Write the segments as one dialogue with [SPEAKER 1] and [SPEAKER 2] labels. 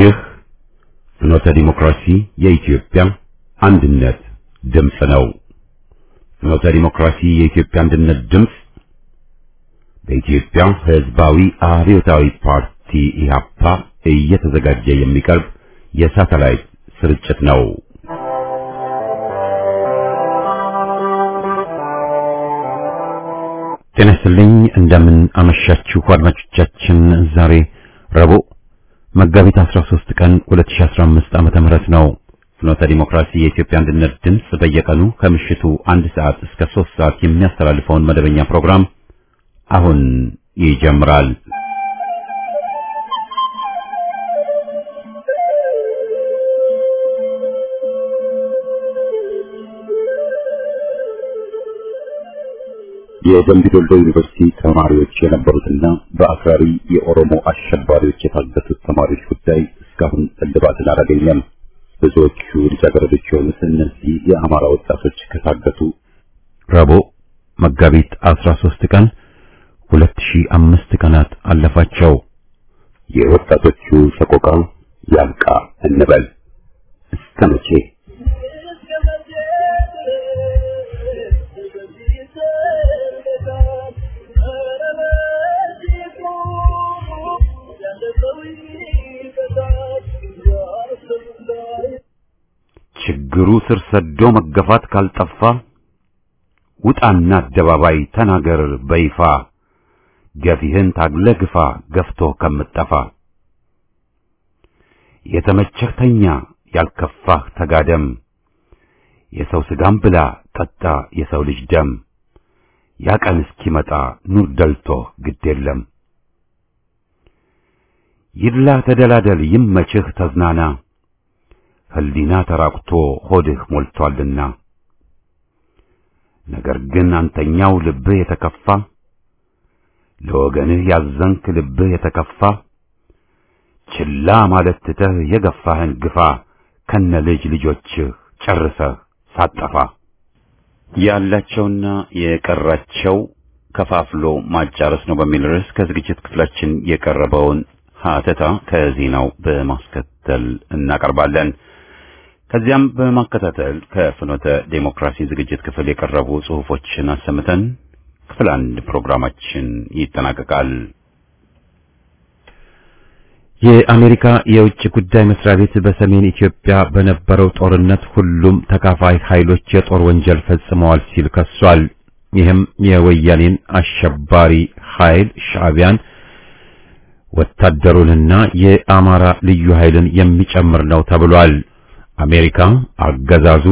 [SPEAKER 1] ይህ ፍኖተ ዲሞክራሲ የኢትዮጵያ አንድነት ድምፅ ነው። ፍኖተ ዲሞክራሲ የኢትዮጵያ አንድነት ድምፅ በኢትዮጵያ ሕዝባዊ አብዮታዊ ፓርቲ ኢህአፓ እየተዘጋጀ የሚቀርብ የሳተላይት ስርጭት ነው። ጤና ይስጥልኝ። እንደምን አመሻችሁ አድማጮቻችን። ዛሬ ረቡዕ መጋቢት 13 ቀን 2015 ዓመተ ምህረት ነው። ፍኖተ ዲሞክራሲ የኢትዮጵያ አንድነት ድምፅ በየቀኑ ከምሽቱ አንድ ሰዓት እስከ 3 ሰዓት የሚያስተላልፈውን መደበኛ ፕሮግራም አሁን ይጀምራል። የደምቢ ዶሎ ዩኒቨርሲቲ ተማሪዎች የነበሩትና በአክራሪ የኦሮሞ አሸባሪዎች የታገቱት ተማሪዎች ጉዳይ እስካሁን እልባትን አላገኘም። ብዙዎቹ ልጃገረዶች የሆኑት እነዚህ የአማራ ወጣቶች ከታገቱ ረቡዕ መጋቢት 13 ቀን 2005 ቀናት አለፋቸው። የወጣቶቹ ሰቆቃ ያልቃ እንበል እስከ መቼ? ችግሩ ስር ሰዶ መገፋት ካልጠፋ ውጣና አደባባይ ተናገር በይፋ ገፊህን ታግለ ግፋ ገፍቶ ከምጠፋ የተመቸህ ተኛ ያልከፋህ ተጋደም የሰው ስጋም ብላ ጠጣ የሰው ልጅ ደም ያ ቀን እስኪመጣ ኑር ደልቶህ ግድ የለም ይድላ ተደላደል ይመችህ ተዝናና ህሊና ተራቁቶ ሆድህ ሞልቷልና ነገር ግን አንተኛው ልብህ የተከፋ ለወገንህ ያዘንክ ልብህ የተከፋ ችላ ማለት ትተህ የገፋህን ግፋ ከነ ልጅ ልጆችህ ጨርሰህ ሳጠፋ ያላቸውና የቀራቸው ከፋፍሎ ማጫረስ ነው በሚል ርዕስ ከዝግጅት ክፍላችን የቀረበውን ሀተታ ከዜናው በማስከተል እናቀርባለን። ከዚያም በማከታተል ከፍኖተ ዴሞክራሲ ዝግጅት ክፍል የቀረቡ ጽሑፎችን አሰምተን ክፍል አንድ ፕሮግራማችን ይጠናቀቃል። የአሜሪካ የውጭ ጉዳይ መስሪያ ቤት በሰሜን ኢትዮጵያ በነበረው ጦርነት ሁሉም ተካፋይ ኃይሎች የጦር ወንጀል ፈጽመዋል ሲል ከሷል። ይህም የወያኔን አሸባሪ ኃይል ሻዕቢያን ወታደሩንና የአማራ ልዩ ኃይልን የሚጨምር ነው ተብሏል። አሜሪካ አገዛዙ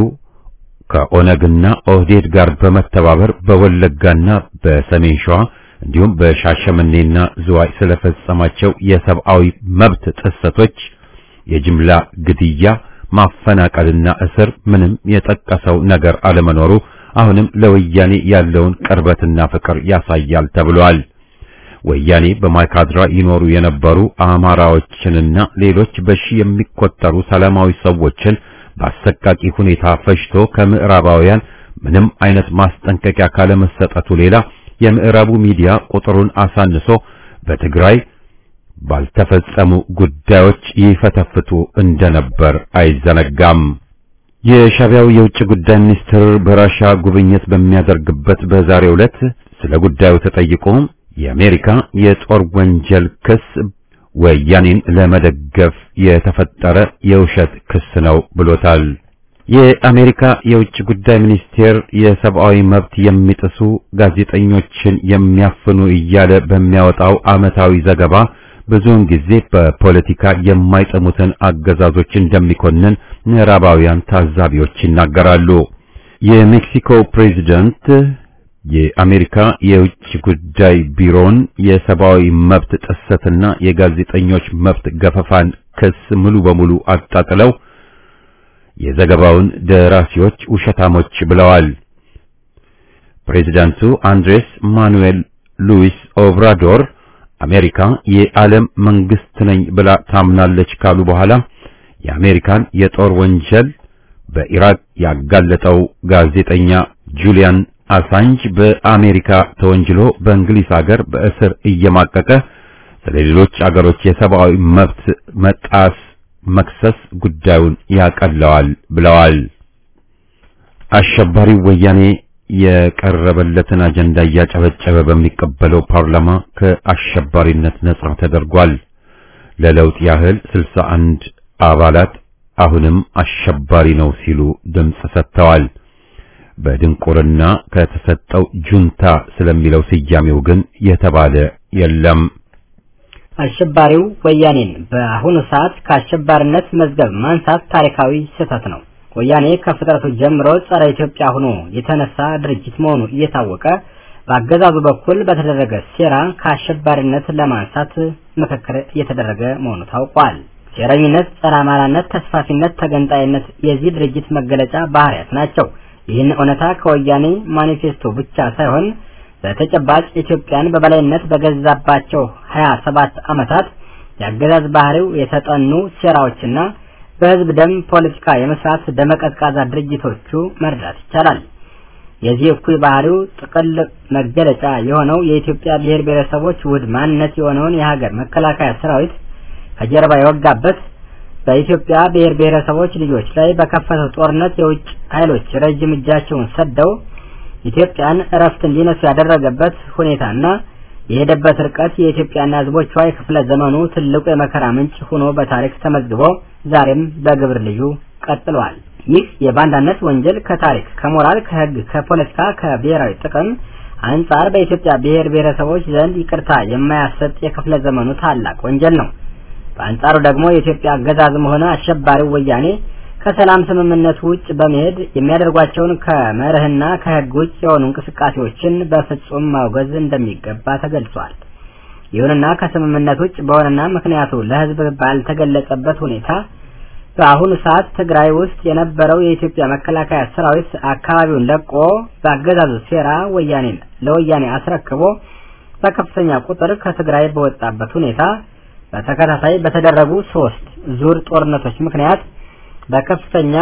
[SPEAKER 1] ከኦነግና ኦህዴድ ጋር በመተባበር በወለጋና በሰሜን ሸዋ እንዲሁም በሻሸመኔና ዝዋይ ስለፈጸማቸው የሰብአዊ መብት ጥሰቶች፣ የጅምላ ግድያ፣ ማፈናቀልና እስር ምንም የጠቀሰው ነገር አለመኖሩ አሁንም ለወያኔ ያለውን ቅርበትና ፍቅር ያሳያል ተብሏል። ወያኔ በማይካድራ ይኖሩ የነበሩ አማራዎችንና ሌሎች በሺህ የሚቆጠሩ ሰላማዊ ሰዎችን በአሰቃቂ ሁኔታ ፈጅቶ ከምዕራባውያን ምንም አይነት ማስጠንቀቂያ ካለመሰጠቱ ሌላ የምዕራቡ ሚዲያ ቁጥሩን አሳንሶ በትግራይ ባልተፈጸሙ ጉዳዮች ይፈተፍቱ እንደነበር አይዘነጋም። የሻዕቢያው የውጭ ጉዳይ ሚኒስትር በራሻ ጉብኝት በሚያደርግበት በዛሬው ዕለት ስለ ጉዳዩ ተጠይቆ የአሜሪካ የጦር ወንጀል ክስ ወያኔን ለመደገፍ የተፈጠረ የውሸት ክስ ነው ብሎታል። የአሜሪካ የውጭ ጉዳይ ሚኒስቴር የሰብአዊ መብት የሚጥሱ ጋዜጠኞችን የሚያፍኑ እያለ በሚያወጣው ዓመታዊ ዘገባ ብዙውን ጊዜ በፖለቲካ የማይጠሙትን አገዛዞች እንደሚኮንን ምዕራባውያን ታዛቢዎች ይናገራሉ። የሜክሲኮ ፕሬዚደንት የአሜሪካ የውጭ ጉዳይ ቢሮን የሰብአዊ መብት ጥሰትና የጋዜጠኞች መብት ገፈፋን ክስ ሙሉ በሙሉ አጣጥለው የዘገባውን ደራሲዎች ውሸታሞች ብለዋል። ፕሬዚዳንቱ አንድሬስ ማኑኤል ሉዊስ ኦብራዶር አሜሪካ የዓለም መንግስት ነኝ ብላ ታምናለች ካሉ በኋላ የአሜሪካን የጦር ወንጀል በኢራቅ ያጋለጠው ጋዜጠኛ ጁሊያን አሳንጅ በአሜሪካ ተወንጅሎ በእንግሊዝ ሀገር በእስር እየማቀቀ ስለ ሌሎች አገሮች የሰብአዊ መብት መጣስ መክሰስ ጉዳዩን ያቀለዋል ብለዋል። አሸባሪው ወያኔ የቀረበለትን አጀንዳ እያጨበጨበ በሚቀበለው ፓርላማ ከአሸባሪነት ነጻ ተደርጓል። ለለውጥ ያህል 61 አባላት አሁንም አሸባሪ ነው ሲሉ ድምጽ ሰጥተዋል። በድንቁርና ከተሰጠው ጁንታ ስለሚለው ስያሜው ግን የተባለ የለም።
[SPEAKER 2] አሸባሪው ወያኔን በአሁኑ ሰዓት ከአሸባሪነት መዝገብ ማንሳት ታሪካዊ ስህተት ነው። ወያኔ ከፍጥረቱ ጀምሮ ጸረ ኢትዮጵያ ሆኖ የተነሳ ድርጅት መሆኑ እየታወቀ በአገዛዙ በኩል በተደረገ ሴራ ከአሸባሪነት ለማንሳት ምክክር እየተደረገ መሆኑ ታውቋል። ሴረኝነት፣ ጸረ አማራነት፣ ተስፋፊነት፣ ተገንጣይነት የዚህ ድርጅት መገለጫ ባህሪያት ናቸው። ይህን እውነታ ከወያኔ ማኒፌስቶ ብቻ ሳይሆን በተጨባጭ ኢትዮጵያን በበላይነት በገዛባቸው ሀያ ሰባት ዓመታት የአገዛዝ ባህሪው የተጠኑ ሴራዎችና በህዝብ ደም ፖለቲካ የመስራት ደመቀዝቃዛ ድርጅቶቹ መርዳት ይቻላል። የዚህ እኩይ ባህሪው ጥቅል መገለጫ የሆነው የኢትዮጵያ ብሔር ብሔረሰቦች ውህድ ማንነት የሆነውን የሀገር መከላከያ ሰራዊት ከጀርባ የወጋበት በኢትዮጵያ ብሔር ብሔረሰቦች ልጆች ላይ በከፈተው ጦርነት የውጭ ኃይሎች ረጅም እጃቸውን ሰደው ኢትዮጵያን እረፍት እንዲነሱ ያደረገበት ሁኔታና የሄደበት ርቀት የኢትዮጵያና ህዝቦቿ የክፍለ ዘመኑ ትልቁ የመከራ ምንጭ ሆኖ በታሪክ ተመዝግቦ ዛሬም በግብር ልዩ ቀጥሏል። ይህ የባንዳነት ወንጀል ከታሪክ፣ ከሞራል፣ ከህግ፣ ከፖለቲካ፣ ከብሔራዊ ጥቅም አንጻር በኢትዮጵያ ብሔር ብሔረሰቦች ዘንድ ይቅርታ የማያሰጥ የክፍለ ዘመኑ ታላቅ ወንጀል ነው። በአንጻሩ ደግሞ የኢትዮጵያ አገዛዝም ሆነ አሸባሪው ወያኔ ከሰላም ስምምነቱ ውጭ በመሄድ የሚያደርጓቸውን ከመርህና ከህግ ውጭ የሆኑ እንቅስቃሴዎችን በፍጹም ማውገዝ እንደሚገባ ተገልጿል። ይሁንና ከስምምነት ውጭ በሆነና ምክንያቱ ለህዝብ ባልተገለጸበት ሁኔታ በአሁኑ ሰዓት ትግራይ ውስጥ የነበረው የኢትዮጵያ መከላከያ ሰራዊት አካባቢውን ለቆ በአገዛዙ ሴራ ወያኔን ለወያኔ አስረክቦ በከፍተኛ ቁጥር ከትግራይ በወጣበት ሁኔታ በተከታታይ በተደረጉ ሶስት ዙር ጦርነቶች ምክንያት በከፍተኛ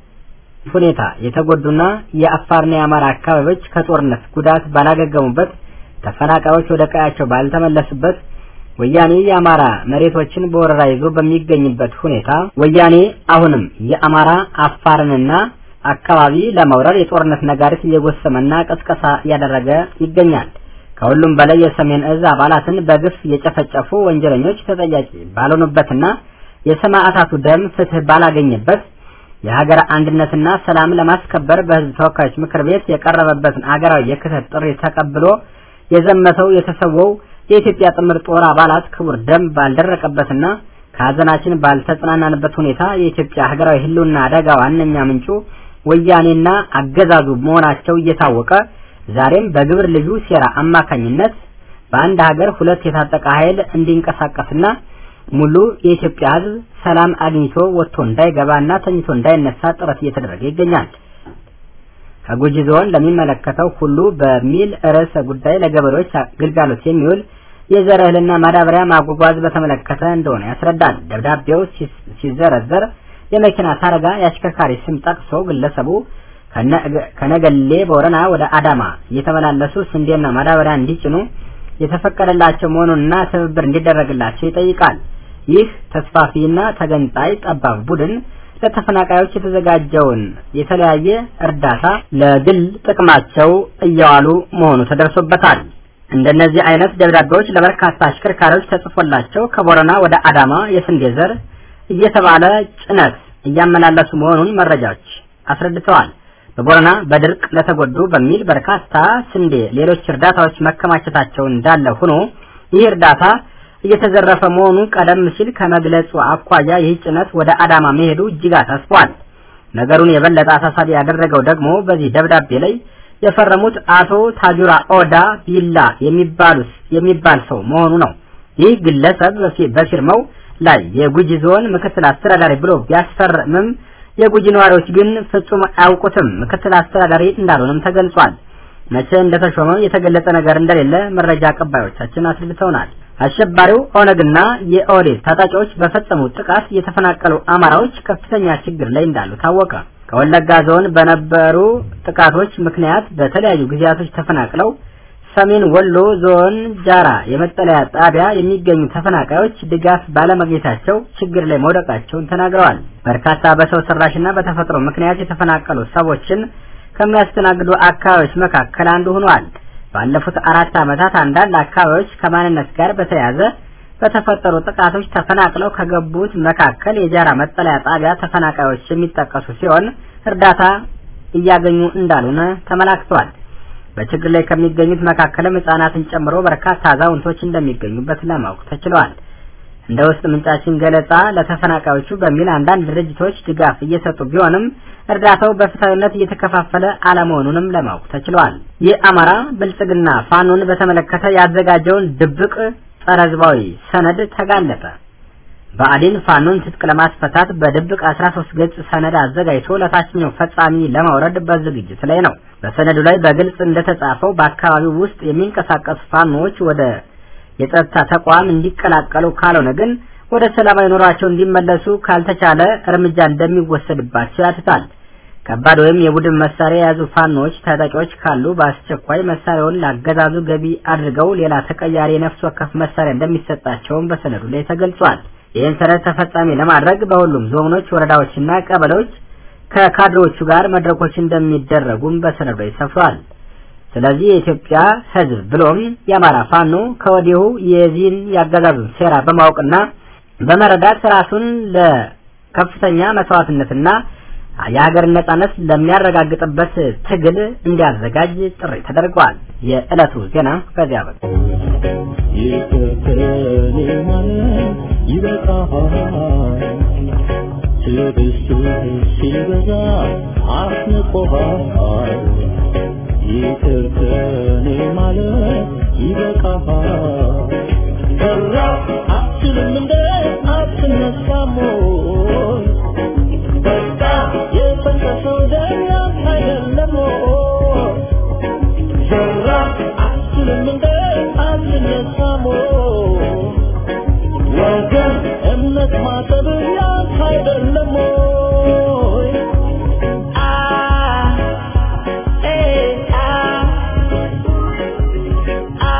[SPEAKER 2] ሁኔታ የተጎዱና የአፋርና የአማራ አካባቢዎች ከጦርነት ጉዳት ባላገገሙበት ተፈናቃዮች ወደ ቀያቸው ባልተመለሱበት ወያኔ የአማራ መሬቶችን በወረራ ይዞ በሚገኝበት ሁኔታ ወያኔ አሁንም የአማራ አፋርንና አካባቢ ለመውረር የጦርነት ነጋሪት እየጎሰመና ቀስቀሳ እያደረገ ይገኛል። ከሁሉም በላይ የሰሜን እዝ አባላትን በግፍ የጨፈጨፉ ወንጀለኞች ተጠያቂ ባልሆኑበትና የሰማዕታቱ ደም ፍትህ ባላገኘበት የሀገር አንድነትና ሰላም ለማስከበር በህዝብ ተወካዮች ምክር ቤት የቀረበበትን አገራዊ የክተት ጥሪ ተቀብሎ የዘመተው የተሰወው የኢትዮጵያ ጥምር ጦር አባላት ክቡር ደም ባልደረቀበትና ከሀዘናችን ባልተጽናናንበት ሁኔታ የኢትዮጵያ ሀገራዊ ህልውና አደጋ ዋነኛ ምንጩ ወያኔና አገዛዙ መሆናቸው እየታወቀ ዛሬም በግብር ልዩ ሴራ አማካኝነት በአንድ ሀገር ሁለት የታጠቀ ኃይል እንዲንቀሳቀስና ሙሉ የኢትዮጵያ ህዝብ ሰላም አግኝቶ ወጥቶ እንዳይገባና ተኝቶ እንዳይነሳ ጥረት እየተደረገ ይገኛል። ከጉጂ ዞን ለሚመለከተው ሁሉ በሚል ርዕሰ ጉዳይ ለገበሬዎች ግልጋሎት የሚውል የዘር እህልና ማዳበሪያ ማጓጓዝ በተመለከተ እንደሆነ ያስረዳል። ደብዳቤው ሲዘረዘር የመኪና ታርጋ የአሽከርካሪ ስም ጠቅሶ ግለሰቡ ከነገሌ ቦረና ወደ አዳማ እየተመላለሱ ስንዴና ማዳበሪያ እንዲጭኑ የተፈቀደላቸው መሆኑንና ትብብር እንዲደረግላቸው ይጠይቃል። ይህ ተስፋፊና ተገንጣይ ጠባብ ቡድን ለተፈናቃዮች የተዘጋጀውን የተለያየ እርዳታ ለግል ጥቅማቸው እያዋሉ መሆኑ ተደርሶበታል። እንደነዚህ አይነት ደብዳቤዎች ለበርካታ አሽከርካሪዎች ተጽፎላቸው ከቦረና ወደ አዳማ የስንዴ ዘር እየተባለ ጭነት እያመላለሱ መሆኑን መረጃዎች አስረድተዋል። በቦረና በድርቅ ለተጎዱ በሚል በርካታ ስንዴ፣ ሌሎች እርዳታዎች መከማቸታቸው እንዳለ ሆኖ ይህ እርዳታ እየተዘረፈ መሆኑ ቀደም ሲል ከመግለጹ አኳያ ይህ ጭነት ወደ አዳማ መሄዱ እጅግ አሳስቧል። ነገሩን የበለጠ አሳሳቢ ያደረገው ደግሞ በዚህ ደብዳቤ ላይ የፈረሙት አቶ ታጁራ ኦዳ ቢላ የሚባሉት የሚባል ሰው መሆኑ ነው። ይህ ግለሰብ በፊርማው ላይ የጉጂ ዞን ምክትል አስተዳዳሪ ብሎ ቢያስፈርምም የጉጂ ነዋሪዎች ግን ፍጹም አያውቁትም። ምክትል አስተዳዳሪ እንዳልሆነም ተገልጿል። መቼ እንደተሾመው የተገለጸ ነገር እንደሌለ መረጃ አቀባዮቻችን አስረድተውናል። አሸባሪው ኦነግና የኦህዴድ ታጣቂዎች በፈጸሙት ጥቃት የተፈናቀሉ አማራዎች ከፍተኛ ችግር ላይ እንዳሉ ታወቀ። ከወለጋ ዞን በነበሩ ጥቃቶች ምክንያት በተለያዩ ጊዜያቶች ተፈናቅለው ሰሜን ወሎ ዞን ጃራ የመጠለያ ጣቢያ የሚገኙ ተፈናቃዮች ድጋፍ ባለማግኘታቸው ችግር ላይ መውደቃቸውን ተናግረዋል። በርካታ በሰው ሰራሽና በተፈጥሮ ምክንያት የተፈናቀሉ ሰዎችን ከሚያስተናግዱ አካባቢዎች መካከል አንዱ ሆኗል። ባለፉት አራት ዓመታት አንዳንድ አካባቢዎች ከማንነት ጋር በተያያዘ በተፈጠሩ ጥቃቶች ተፈናቅለው ከገቡት መካከል የጃራ መጠለያ ጣቢያ ተፈናቃዮች የሚጠቀሱ ሲሆን እርዳታ እያገኙ እንዳልሆነ ተመላክቷል። በችግር ላይ ከሚገኙት መካከልም ሕጻናትን ጨምሮ በርካታ አዛውንቶች እንደሚገኙበት ለማወቅ ተችሏል። እንደ ውስጥ ምንጫችን ገለጻ ለተፈናቃዮቹ በሚል አንዳንድ ድርጅቶች ድጋፍ እየሰጡ ቢሆንም እርዳታው በፍትሐዊነት እየተከፋፈለ አለመሆኑንም ለማወቅ ተችሏል። የአማራ ብልጽግና ፋኖን በተመለከተ ያዘጋጀውን ድብቅ ጸረ ሕዝባዊ ሰነድ ተጋለጠ። ብአዴን ፋኖን ትጥቅ ለማስፈታት በድብቅ 13 ገጽ ሰነድ አዘጋጅቶ ለታችኛው ፈጻሚ ለማውረድ በዝግጅት ላይ ነው። በሰነዱ ላይ በግልጽ እንደተጻፈው በአካባቢው ውስጥ የሚንቀሳቀሱ ፋኖዎች ወደ የጸጥታ ተቋም እንዲቀላቀሉ ካልሆነ ግን ወደ ሰላማዊ ኑሯቸው እንዲመለሱ ካልተቻለ እርምጃ እንደሚወሰድባቸው ያትታል። ከባድ ወይም የቡድን መሳሪያ የያዙ ፋኖዎች ታጣቂዎች ካሉ በአስቸኳይ መሳሪያውን ላገዛዙ ገቢ አድርገው ሌላ ተቀያሪ የነፍስ ወከፍ መሳሪያ እንደሚሰጣቸውም በሰነዱ ላይ ተገልጿል። ይህን ሰነድ ተፈጻሚ ለማድረግ በሁሉም ዞኖች፣ ወረዳዎችና ቀበሌዎች ከካድሬዎቹ ጋር መድረኮች እንደሚደረጉም በሰነዱ ላይ ሰፍሯል። ስለዚህ የኢትዮጵያ ሕዝብ ብሎም የአማራ ፋኖ ከወዲሁ የዚህን ያገዛዙን ሴራ በማወቅና በመረዳት ራሱን ለከፍተኛ መስዋዕትነትና የሀገር ነጻነት ለሚያረጋግጥበት ትግል እንዲያዘጋጅ ጥሪ ተደርጓል። የዕለቱ ዜና በዚያ በ
[SPEAKER 3] ይቅርተኔ ማለት ይበቃሃል። ትዕግስትህ ሲበዛ አስንቆሃል። ይቅርተኔ ማለት ይበቃሃል። ሰራ አትችልም እንደ አትነሳም ወይ? በቃ የፈሰሰው ደም ያንተ አይደለም ወይ? ሰራ አትችልም እንደ አትነሳም ወይ? ወገን እምነት ማጠብ ያንተ አይደለም ወይ? አ ኤ አ አ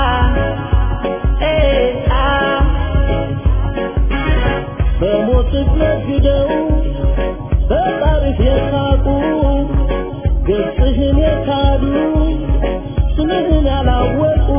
[SPEAKER 3] ኤ አ በሞት ነግደው በጣሪፍ የሳቁ ገጽህን የካዱ ስምህን ያላወቁ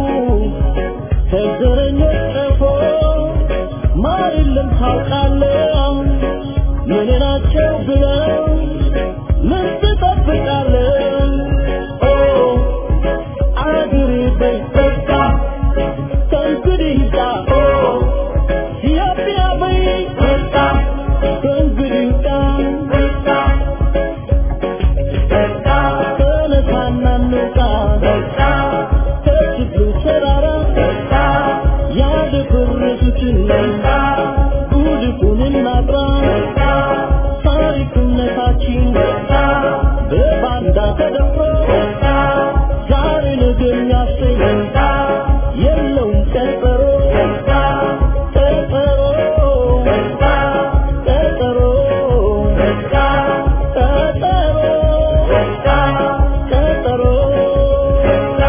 [SPEAKER 3] ከዘረኞች ቀፎ ማር የለም ታውቃለህ ምን ናቸው ብለው ምን ትጠብቃለህ ኦ አድሪ በይ በቃ ከእንግዲህ ይብቃ ኦ ኢትዮጵያ በይ በቃ ከእንግዲህ ይብቃ በቃ ተነሳና እንውጣ በቃ ከችግሩ ተራራ በቃ ያደፈረሱትን በቃ ጉድፉን እናጥራ በቃ ታሪክነታችን በቃ በባንዳ ተደፍሮ በቃ ዛሬ ነገ የሚያሰኝ በቃ የለውም ቀጠሮ በቃ ቀጠሮ በቃ ቀጠሮ በቃ ቀጠሮ በቃ ቀጠሮ በቃ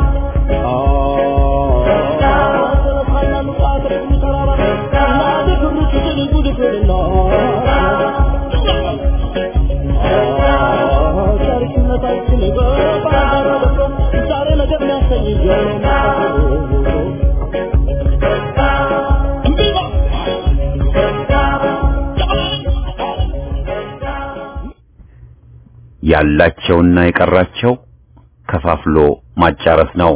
[SPEAKER 1] ያላቸውና የቀራቸው ከፋፍሎ ማጫረስ ነው።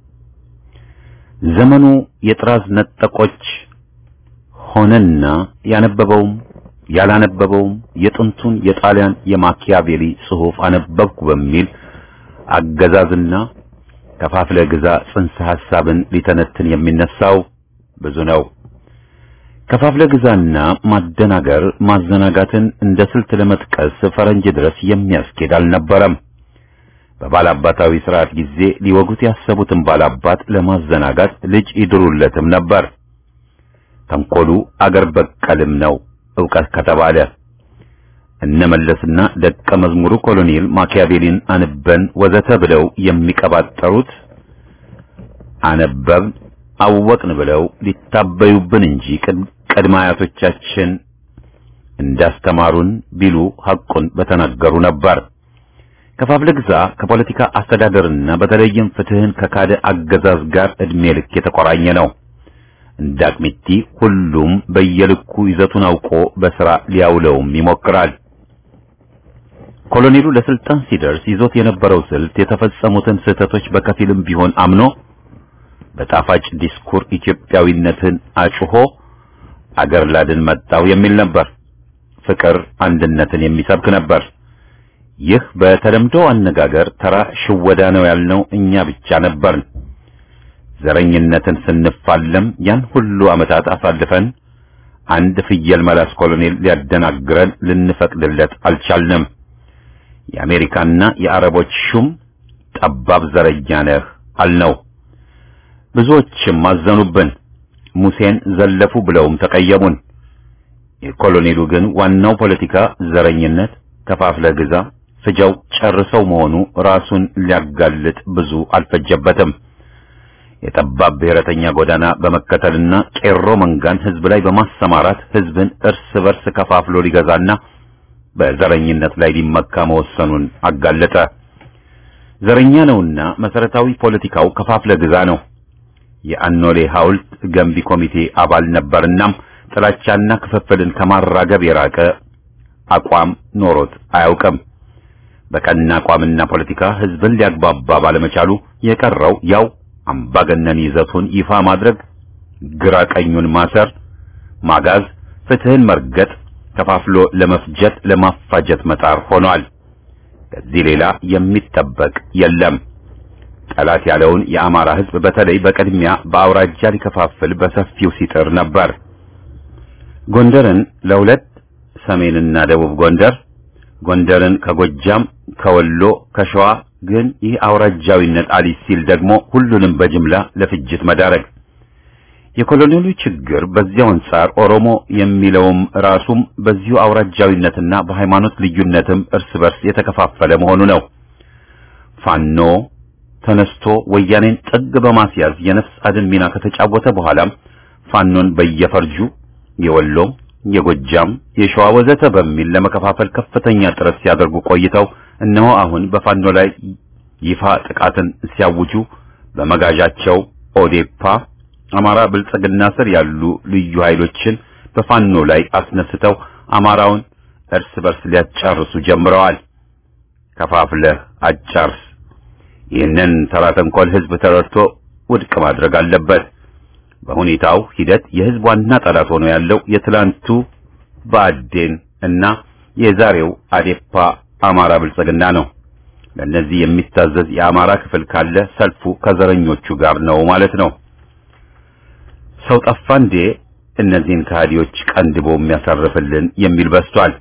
[SPEAKER 1] ዘመኑ የጥራዝ ነጠቆች ሆነና ያነበበውም ያላነበበውም የጥንቱን የጣሊያን የማኪያቬሊ ጽሑፍ አነበብኩ በሚል አገዛዝና ከፋፍለ ግዛ ጽንሰ ሐሳብን ሊተነትን የሚነሳው ብዙ ነው። ከፋፍለ ግዛና ማደናገር ማዘናጋትን እንደ ስልት ለመጥቀስ ፈረንጅ ድረስ የሚያስኬድ አልነበረም። በባላባታዊ ስርዓት ጊዜ ሊወጉት ያሰቡትን ባላባት ለማዘናጋት ልጅ ይድሩለትም ነበር። ተንኮሉ አገር በቀልም ነው ዕውቀት ከተባለ እነመለስና ደቀ መዝሙሩ ኮሎኔል ማኪያቬሊን አንበን ወዘተ ብለው የሚቀባጠሩት አነበብን አወቅን ብለው ሊታበዩብን እንጂ ቅድመ አያቶቻችን እንዳስተማሩን ቢሉ ሐቁን በተናገሩ ነበር። ከፋፍለ ግዛ ከፖለቲካ አስተዳደርና በተለይም ፍትህን ከካደ አገዛዝ ጋር እድሜ ልክ የተቆራኘ ነው። እንደ አቅሚቲ ሁሉም በየልኩ ይዘቱን አውቆ በሥራ ሊያውለውም ይሞክራል። ኮሎኔሉ ለስልጣን ሲደርስ ይዞት የነበረው ስልት የተፈጸሙትን ስህተቶች በከፊልም ቢሆን አምኖ በጣፋጭ ዲስኩር ኢትዮጵያዊነትን አጭሆ አገር ላድን መጣው የሚል ነበር። ፍቅር አንድነትን የሚሰብክ ነበር። ይህ በተለምዶ አነጋገር ተራ ሽወዳ ነው ያልነው እኛ ብቻ ነበርን። ዘረኝነትን ስንፋለም ያን ሁሉ ዓመታት አሳልፈን አንድ ፍየል መላስ ኮሎኔል ሊያደናግረን ልንፈቅድለት አልቻልንም። የአሜሪካና የአረቦች ሹም ጠባብ ዘረኛ ነህ አልነው። ብዙዎችም አዘኑብን። ሙሴን ዘለፉ ብለውም ተቀየሙን። የኮሎኔሉ ግን ዋናው ፖለቲካ ዘረኝነት፣ ከፋፍለ ግዛ፣ ፍጃው ጨርሰው መሆኑ ራሱን ሊያጋልጥ ብዙ አልፈጀበትም። የጠባብ ብሔረተኛ ጎዳና በመከተልና ቄሮ መንጋን ህዝብ ላይ በማሰማራት ህዝብን እርስ በርስ ከፋፍሎ ሊገዛና በዘረኝነት ላይ ሊመካ መወሰኑን አጋለጠ። ዘረኛ ነውና መሰረታዊ ፖለቲካው ከፋፍለ ግዛ ነው። የአኖሌ ሐውልት ገንቢ ኮሚቴ አባል ነበርናም ጥላቻና ክፍፍልን ከማራገብ የራቀ አቋም ኖሮት አያውቅም። በቀና አቋምና ፖለቲካ ህዝብን ሊያግባባ ባለመቻሉ የቀረው ያው አምባገነን ይዘቱን ይፋ ማድረግ፣ ግራ ቀኙን ማሰር፣ ማጋዝ፣ ፍትህን መርገጥ፣ ከፋፍሎ ለመፍጀት ለማፋጀት መጣር ሆኗል። ከዚህ ሌላ የሚጠበቅ የለም። ጠላት ያለውን የአማራ ህዝብ በተለይ በቅድሚያ በአውራጃ ሊከፋፍል በሰፊው ሲጥር ነበር። ጎንደርን ለሁለት ሰሜንና ደቡብ ጎንደር፣ ጎንደርን ከጎጃም፣ ከወሎ፣ ከሸዋ ግን ይህ አውራጃዊነት አሊስ ሲል ደግሞ ሁሉንም በጅምላ ለፍጅት መዳረግ። የኮሎኔሉ ችግር በዚያው አንጻር ኦሮሞ የሚለውም ራሱም በዚሁ አውራጃዊነትና በሃይማኖት ልዩነትም እርስ በርስ የተከፋፈለ መሆኑ ነው። ፋኖ ተነስቶ ወያኔን ጥግ በማስያዝ የነፍስ አድን ሚና ከተጫወተ በኋላም ፋኖን በየፈርጁ የወሎ፣ የጎጃም፣ የሸዋ ወዘተ በሚል ለመከፋፈል ከፍተኛ ጥረት ሲያደርጉ ቆይተው እነሆ አሁን በፋኖ ላይ ይፋ ጥቃትን ሲያውጁ በመጋዣቸው ኦዴፓ፣ አማራ ብልጽግና ስር ያሉ ልዩ ኃይሎችን በፋኖ ላይ አስነስተው አማራውን እርስ በርስ ሊያጫርሱ ጀምረዋል። ከፋፍለህ አጫርስ። ይህንን ተራ ተንኮል ህዝብ ተረድቶ ውድቅ ማድረግ አለበት። በሁኔታው ሂደት የህዝብ ዋና ጠላት ሆኖ ያለው የትላንቱ ብአዴን እና የዛሬው አዴፓ አማራ ብልጽግና ነው። ለእነዚህ የሚታዘዝ የአማራ ክፍል ካለ ሰልፉ ከዘረኞቹ ጋር ነው ማለት ነው። ሰው ጠፋ እንዴ እነዚህን ከሃዲዎች ቀንድቦ የሚያሳርፍልን የሚል በስቷል።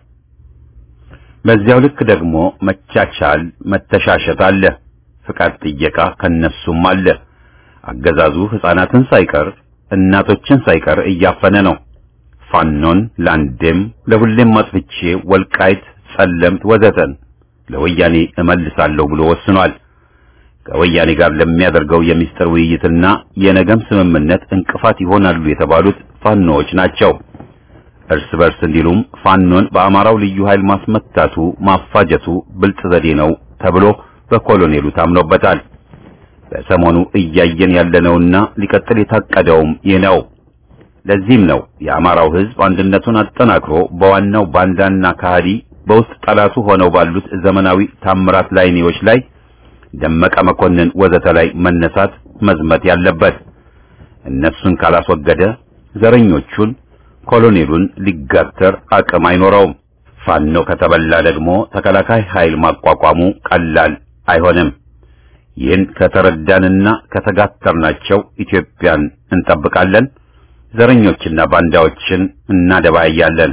[SPEAKER 1] በዚያው ልክ ደግሞ መቻቻል፣ መተሻሸት አለ። ፍቃድ ጥየቃ ከነሱም አለ። አገዛዙ ሕፃናትን ሳይቀር እናቶችን ሳይቀር እያፈነ ነው። ፋኖን ለአንዴም ለሁሌም ማጥፍቼ ወልቃይት፣ ጸለምት ወዘተን ለወያኔ እመልሳለሁ ብሎ ወስኗል። ከወያኔ ጋር ለሚያደርገው የሚስጥር ውይይትና የነገም ስምምነት እንቅፋት ይሆናሉ የተባሉት ፋኖዎች ናቸው። እርስ በርስ እንዲሉም ፋኖን በአማራው ልዩ ኃይል ማስመታቱ ማፋጀቱ ብልጥ ዘዴ ነው ተብሎ በኮሎኔሉ ታምኖበታል። በሰሞኑ እያየን ያለነውና ሊቀጥል የታቀደውም ይህ ነው። ለዚህም ነው የአማራው ሕዝብ አንድነቱን አጠናክሮ በዋናው ባንዳና ካህዲ በውስጥ ጠላቱ ሆነው ባሉት ዘመናዊ ታምራት ላይኔዎች ላይ ደመቀ መኮንን ወዘተ ላይ መነሳት መዝመት ያለበት። እነሱን ካላስወገደ ዘረኞቹን ኮሎኔሉን ሊጋተር አቅም አይኖረውም። ፋኖ ከተበላ ደግሞ ተከላካይ ኃይል ማቋቋሙ ቀላል አይሆንም። ይህን ከተረዳንና ከተጋተርናቸው ኢትዮጵያን እንጠብቃለን። ዘረኞችና ባንዳዎችን እናደባያለን።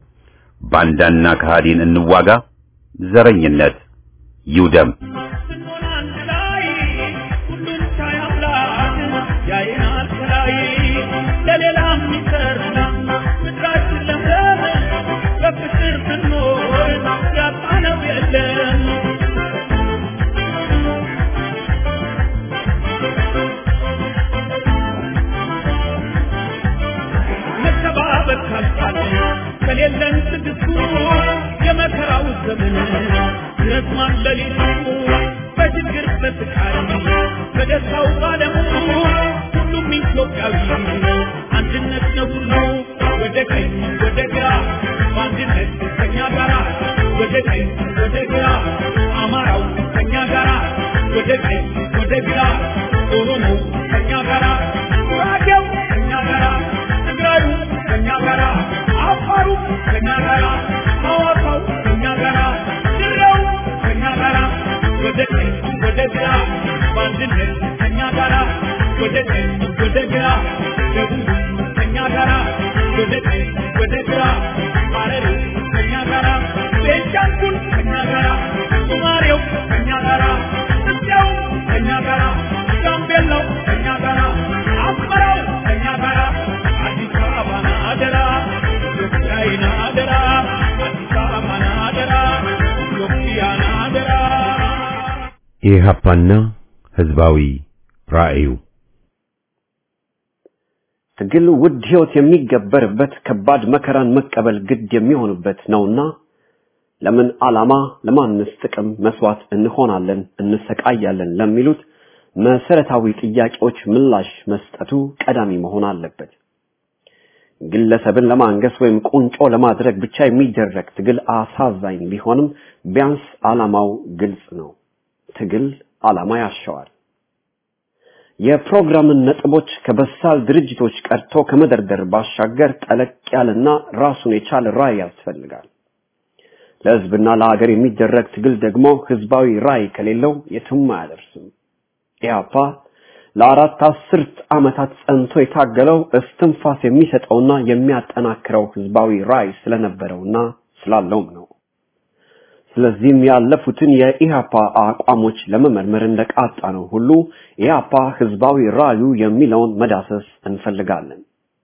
[SPEAKER 1] ባንዳና ከሃዲን እንዋጋ። ዘረኝነት ይውደም።
[SPEAKER 4] ለካልካል ከሌለን ትግስቱ የመከራው ዘመን ረዝማን ሌሊቱ በችግር በስቃይ በደስታው ባለሙ ሁሉም ኢትዮጵያዊ አንድነት ነው ሁሉ ወደ ቀኝ ወደ ግራ በአንድነት ከኛ ጋራ ወደ ቀኝ ወደ ግራ አማራው ከኛ ጋራ ወደ ቀኝ ወደ ግራ ኦሮሞ ከኛ ጋራ ጉራጌው ከኛ ጋራ ትግራዩ ከኛ ጋራ አፋሩ ከኛ ጋራ ሐዋሳው ከኛ ጋራ ድሬው ከኛ ጋራ ወደ ቀኝ ወደ ግራ በአንድነት ከኛ ጋራ ወደ ቀኝ ወደ ግራ ደቡብ ከኛ ጋራ ወደ ቀኝ ወደ ግራ ሐረሪ ከኛ ጋራ ቤንሻንጉል ከኛ ጋራ ሶማሌው ከኛ ጋራ ኢትዮጵያው ከኛ ጋራ ጋምቤላው ከኛ ጋራ አስመራው ከኛ ጋራ አዲስ አበባን አደራ ኢትዮጵያን አደራ አዲስ አበባን አደራ ኢትዮጵያን አደራ
[SPEAKER 1] ኢህአፓና ህዝባዊ ራዕዩ
[SPEAKER 5] ትግል ውድ ህይወት የሚገበርበት ከባድ መከራን መቀበል ግድ የሚሆንበት ነውና ለምን ዓላማ ለማንስ ጥቅም መስዋዕት እንሆናለን እንሰቃያለን ለሚሉት መሰረታዊ ጥያቄዎች ምላሽ መስጠቱ ቀዳሚ መሆን አለበት። ግለሰብን ለማንገስ ወይም ቁንጮ ለማድረግ ብቻ የሚደረግ ትግል አሳዛኝ ቢሆንም ቢያንስ ዓላማው ግልጽ ነው። ትግል ዓላማ ያሻዋል። የፕሮግራምን ነጥቦች ከበሳል ድርጅቶች ቀርቶ ከመደርደር ባሻገር ጠለቅ ያለና ራሱን የቻለ ራዕይ ያስፈልጋል። ለህዝብና ለሀገር የሚደረግ ትግል ደግሞ ህዝባዊ ራዕይ ከሌለው የትም አያደርስም። ኢህአፓ ለአራት አስርት ዓመታት ጸንቶ የታገለው እስትንፋስ የሚሰጠውና የሚያጠናክረው ህዝባዊ ራዕይ ስለነበረውና ስላለውም ነው። ስለዚህም ያለፉትን የኢህአፓ አቋሞች ለመመርመር እንደቃጣ ነው ሁሉ ኢህአፓ ህዝባዊ ራዕዩ የሚለውን መዳሰስ እንፈልጋለን።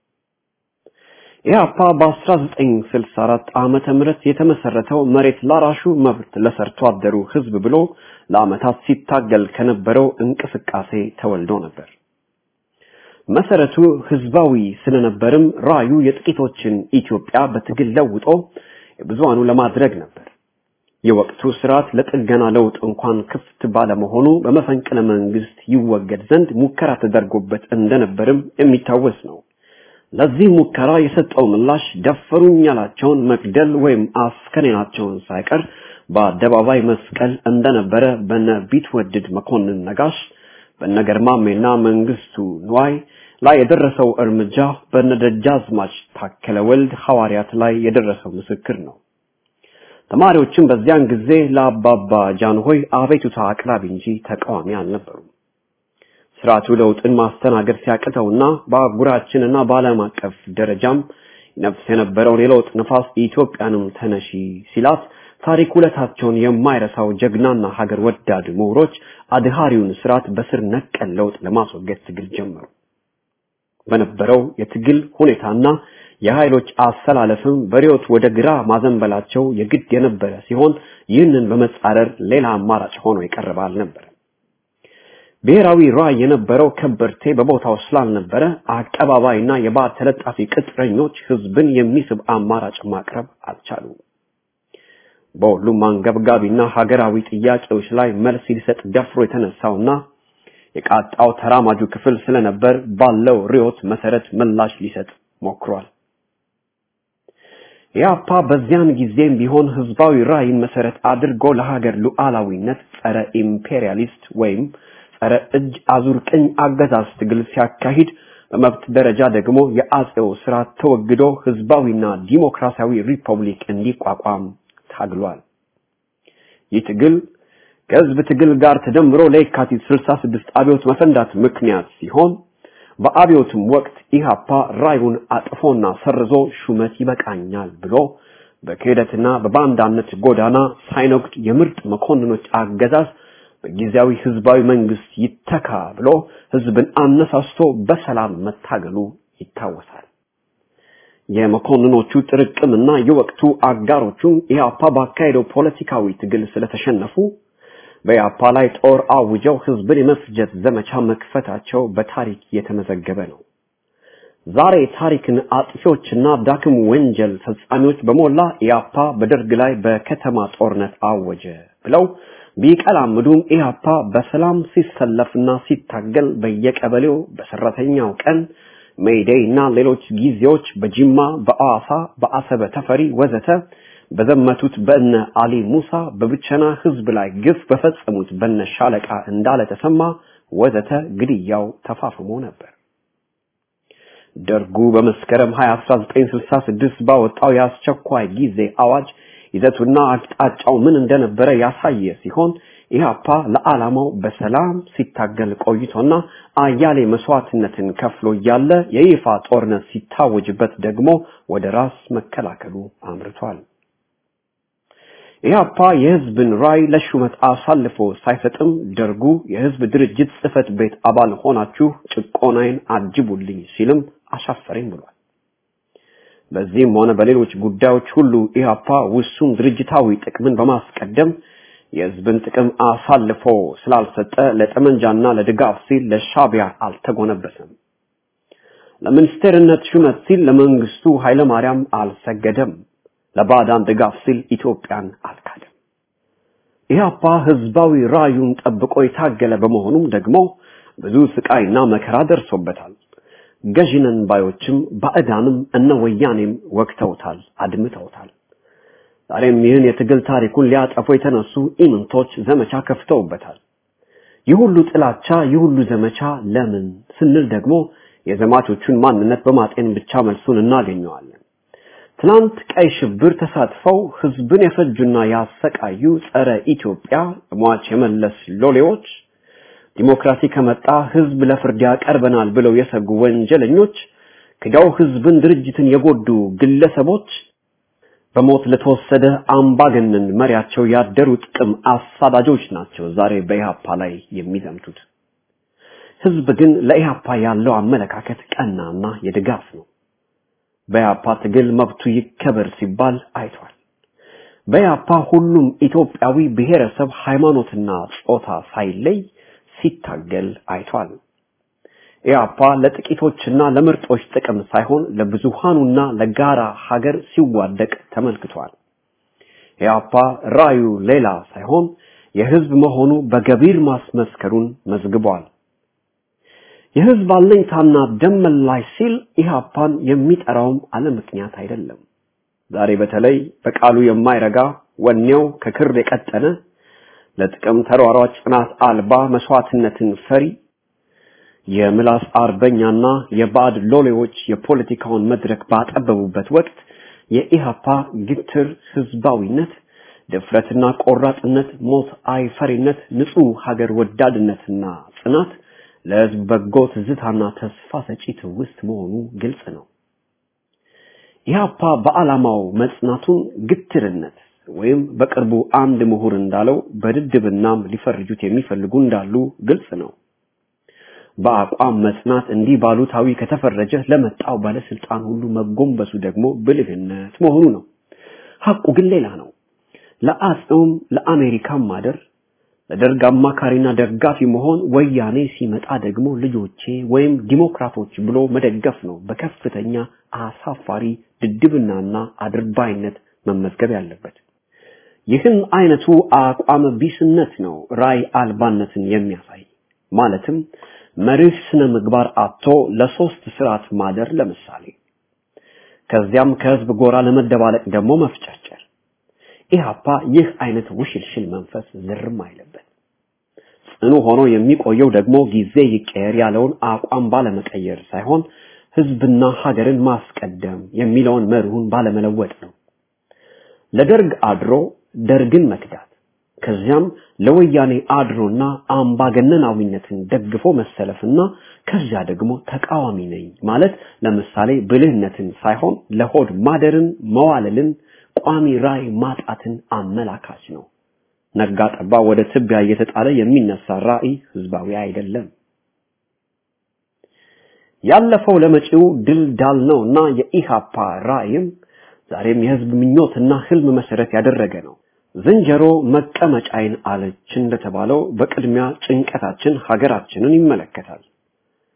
[SPEAKER 5] ኢህአፓ በ1964 ዓመተ ምህረት የተመሰረተው መሬት ላራሹ መብት ለሰርቶ አደሩ ህዝብ ብሎ ለዓመታት ሲታገል ከነበረው እንቅስቃሴ ተወልዶ ነበር። መሰረቱ ህዝባዊ ስለነበርም ራዕዩ የጥቂቶችን ኢትዮጵያ በትግል ለውጦ የብዙሃኑ ለማድረግ ነበር። የወቅቱ ስርዓት ለጥገና ለውጥ እንኳን ክፍት ባለመሆኑ በመፈንቅለ መንግስት ይወገድ ዘንድ ሙከራ ተደርጎበት እንደነበርም የሚታወስ ነው። ለዚህ ሙከራ የሰጠው ምላሽ ደፈሩኝ ያላቸውን መግደል ወይም አስከሬናቸውን ሳይቀር በአደባባይ መስቀል እንደነበረ በነ ቢትወድድ መኮንን ነጋሽ፣ በነ ገርማሜና መንግስቱ ንዋይ ላይ የደረሰው እርምጃ በነ ደጃዝማች ታከለ ወልድ ሐዋርያት ላይ የደረሰው ምስክር ነው። ተማሪዎችም በዚያን ጊዜ ለአባባ ጃንሆይ አቤቱታ አቅራቢ እንጂ ተቃዋሚ አልነበሩም። ስርዓቱ ለውጥን ማስተናገድ ሲያቅተውና በአህጉራችንና በዓለም አቀፍ ደረጃም ነፍስ የነበረውን የለውጥ ነፋስ ኢትዮጵያንም ተነሺ ሲላት ታሪክ ውለታቸውን የማይረሳው ጀግናና ሀገር ወዳድ ምሁሮች አድሃሪውን ስርዓት በስር ነቀል ለውጥ ለማስወገድ ትግል ጀመሩ። በነበረው የትግል ሁኔታና የኃይሎች አሰላለፍም በሪዮት ወደ ግራ ማዘንበላቸው የግድ የነበረ ሲሆን ይህንን በመጻረር ሌላ አማራጭ ሆኖ የቀረበ አልነበረ። ብሔራዊ ራዕይ የነበረው ከበርቴ በቦታው ስላልነበረ አቀባባይና የባዕድ ተለጣፊ ቅጥረኞች ህዝብን የሚስብ አማራጭ ማቅረብ አልቻሉም። በሁሉም አንገብጋቢና ሀገራዊ ጥያቄዎች ላይ መልስ ሊሰጥ ደፍሮ የተነሳውና የቃጣው ተራማጁ ክፍል ስለነበር ባለው ርዕዮት መሰረት ምላሽ ሊሰጥ ሞክሯል። ኢህአፓ በዚያን ጊዜም ቢሆን ህዝባዊ ራዕይን መሰረት አድርጎ ለሀገር ሉዓላዊነት ጸረ ኢምፔሪያሊስት ወይም ጸረ እጅ አዙር ቅኝ አገዛዝ ትግል ሲያካሂድ በመብት ደረጃ ደግሞ የአጼው ስርዓት ተወግዶ ህዝባዊና ዲሞክራሲያዊ ሪፐብሊክ እንዲቋቋም ታግሏል። ይህ ትግል ከህዝብ ትግል ጋር ተደምሮ ለየካቲት 66 አብዮት መፈንዳት ምክንያት ሲሆን በአብዮትም ወቅት ኢሃፓ ራዩን አጥፎና ሰርዞ ሹመት ይበቃኛል ብሎ በክህደትና በባንዳነት ጎዳና ሳይነግድ የምርጥ መኮንኖች አገዛዝ በጊዜያዊ ህዝባዊ መንግስት ይተካ ብሎ ህዝብን አነሳስቶ በሰላም መታገሉ ይታወሳል። የመኮንኖቹ ጥርቅምና የወቅቱ አጋሮቹ ኢህአፓ ባካሄደው ፖለቲካዊ ትግል ስለተሸነፉ በኢህአፓ ላይ ጦር አውጀው ህዝብን የመፍጀት ዘመቻ መክፈታቸው በታሪክ የተመዘገበ ነው። ዛሬ ታሪክን አጥፊዎችና ዳክም ወንጀል ፈጻሚዎች በሞላ ኢያፓ በደርግ ላይ በከተማ ጦርነት አወጀ ብለው ቢቀላምዱም ኢያፓ በሰላም ሲሰለፍና ሲታገል በየቀበሌው በሰራተኛው ቀን ሜይዴይ እና ሌሎች ጊዜዎች በጅማ፣ በአዋሳ፣ በአሰበ ተፈሪ ወዘተ በዘመቱት በእነ አሊ ሙሳ በብቸና ህዝብ ላይ ግፍ በፈጸሙት በነ ሻለቃ እንዳለ ተሰማ ወዘተ ግድያው ተፋፍሞ ነበር። ደርጉ በመስከረም 20 1966 ባወጣው የአስቸኳይ ጊዜ አዋጅ ይዘቱና አቅጣጫው ምን እንደነበረ ያሳየ ሲሆን ኢህአፓ ለዓላማው በሰላም ሲታገል ቆይቶና አያሌ መስዋዕትነትን ከፍሎ እያለ የይፋ ጦርነት ሲታወጅበት ደግሞ ወደ ራስ መከላከሉ አምርቷል። ኢህአፓ የህዝብን ራዕይ ለሹመት አሳልፎ ሳይሰጥም ደርጉ የህዝብ ድርጅት ጽህፈት ቤት አባል ሆናችሁ ጭቆናዬን አጅቡልኝ ሲልም አሻፈረኝ ብሏል። በዚህም ሆነ በሌሎች ጉዳዮች ሁሉ ኢህአፓ ውሱን ድርጅታዊ ጥቅምን በማስቀደም የህዝብን ጥቅም አሳልፎ ስላልሰጠ ለጠመንጃና ለድጋፍ ሲል ለሻቢያ አልተጎነበሰም። ለሚኒስቴርነት ሹመት ሲል ለመንግስቱ ኃይለማርያም አልሰገደም። ለባዕዳን ድጋፍ ሲል ኢትዮጵያን አልካደም። ኢህአፓ ህዝባዊ ራዩን ጠብቆ የታገለ በመሆኑም ደግሞ ብዙ ስቃይና መከራ ደርሶበታል። ገዢነን ባዮችም ባዕዳንም እነ ወያኔም ወቅተውታል፣ አድምተውታል። ዛሬም ይህን የትግል ታሪኩን ሊያጠፉ የተነሱ ኢምንቶች ዘመቻ ከፍተውበታል። ይህ ሁሉ ጥላቻ፣ ይህ ሁሉ ዘመቻ ለምን ስንል ደግሞ የዘማቾቹን ማንነት በማጤን ብቻ መልሱን እናገኘዋለን። ትናንት ቀይ ሽብር ተሳትፈው ህዝብን የፈጁና ያሰቃዩ ጸረ ኢትዮጵያ ሟች የመለስ ሎሌዎች ዲሞክራሲ ከመጣ ህዝብ ለፍርድ ያቀርበናል ብለው የሰጉ ወንጀለኞች ክዳው ህዝብን ድርጅትን የጎዱ ግለሰቦች በሞት ለተወሰደ አምባገነን መሪያቸው ያደሩ ጥቅም አሳዳጆች ናቸው ዛሬ በኢህአፓ ላይ የሚዘምቱት። ህዝብ ግን ለኢህአፓ ያለው አመለካከት ቀናና የድጋፍ ነው። በኢህአፓ ትግል መብቱ ይከበር ሲባል አይቷል። በኢህአፓ ሁሉም ኢትዮጵያዊ ብሔረሰብ፣ ሃይማኖትና ጾታ ሳይለይ ሲታገል አይቷል። ኢህአፓ ለጥቂቶችና ለምርጦች ጥቅም ሳይሆን ለብዙሃኑና ለጋራ ሀገር ሲዋደቅ ተመልክቷል። ኢህአፓ ራዩ ሌላ ሳይሆን የህዝብ መሆኑ በገቢር ማስመስከሩን መዝግቧል። የህዝብ አለኝታና ደም መላሽ ሲል ኢህአፓን የሚጠራውም አለ ምክንያት አይደለም። ዛሬ በተለይ በቃሉ የማይረጋ ወኔው ከክር የቀጠነ ለጥቅም ተሯሯጭ ጽናት አልባ መስዋዕትነትን ፈሪ የምላስ አርበኛና የባዕድ ሎሌዎች የፖለቲካውን መድረክ ባጠበቡበት ወቅት የኢሃፓ ግትር ህዝባዊነት፣ ድፍረትና ቆራጥነት፣ ሞት አይፈሪነት፣ ንጹህ ሀገር ወዳድነትና ጽናት ለህዝብ በጎ ትዝታና ተስፋ ሰጪ ትውስት መሆኑ ግልጽ ነው። ኢሃፓ በዓላማው መጽናቱን ግትርነት ወይም በቅርቡ አንድ ምሁር እንዳለው በድድብናም ሊፈርጁት የሚፈልጉ እንዳሉ ግልጽ ነው። በአቋም መጽናት እንዲህ ባሉታዊ ከተፈረጀ ለመጣው ባለስልጣን ሁሉ መጎንበሱ ደግሞ ብልህነት መሆኑ ነው። ሐቁ ግን ሌላ ነው። ለአጽም ለአሜሪካም ማደር ለደርግ አማካሪና ደጋፊ መሆን ወያኔ ሲመጣ ደግሞ ልጆቼ ወይም ዲሞክራቶች ብሎ መደገፍ ነው በከፍተኛ አሳፋሪ ድድብናና አድርባይነት መመዝገብ ያለበት። ይህን አይነቱ አቋም ቢስነት ነው ራይ አልባነትን የሚያሳይ ማለትም መርህ ስነ ምግባር አጥቶ ለሶስት ስርዓት ማደር ለምሳሌ ከዚያም ከህዝብ ጎራ ለመደባለቅ ደግሞ መፍጨርጨር ኢህአፓ ይህ አይነት ውሽልሽል መንፈስ ዝርም አይለበት ጽኑ ሆኖ የሚቆየው ደግሞ ጊዜ ይቀየር ያለውን አቋም ባለመቀየር ሳይሆን ህዝብና ሀገርን ማስቀደም የሚለውን መርሁን ባለመለወጥ ነው ለደርግ አድሮ ደርግን መክዳት ከዚያም ለወያኔ አድሮና አምባገነናዊነትን ደግፎ መሰለፍና ከዚያ ደግሞ ተቃዋሚ ነኝ ማለት ለምሳሌ ብልህነትን ሳይሆን ለሆድ ማደርን መዋለልን ቋሚ ራይ ማጣትን አመላካች ነው። ነጋ ጠባ ወደ ትቢያ እየተጣለ የሚነሳ ራዕይ ህዝባዊ አይደለም። ያለፈው ለመጪው ድል ዳል ነውና የኢሃፓ ራዕይም ዛሬም የህዝብ ምኞትና ህልም መሰረት ያደረገ ነው። ዝንጀሮ መቀመጫይን አለች እንደተባለው በቅድሚያ ጭንቀታችን ሀገራችንን ይመለከታል።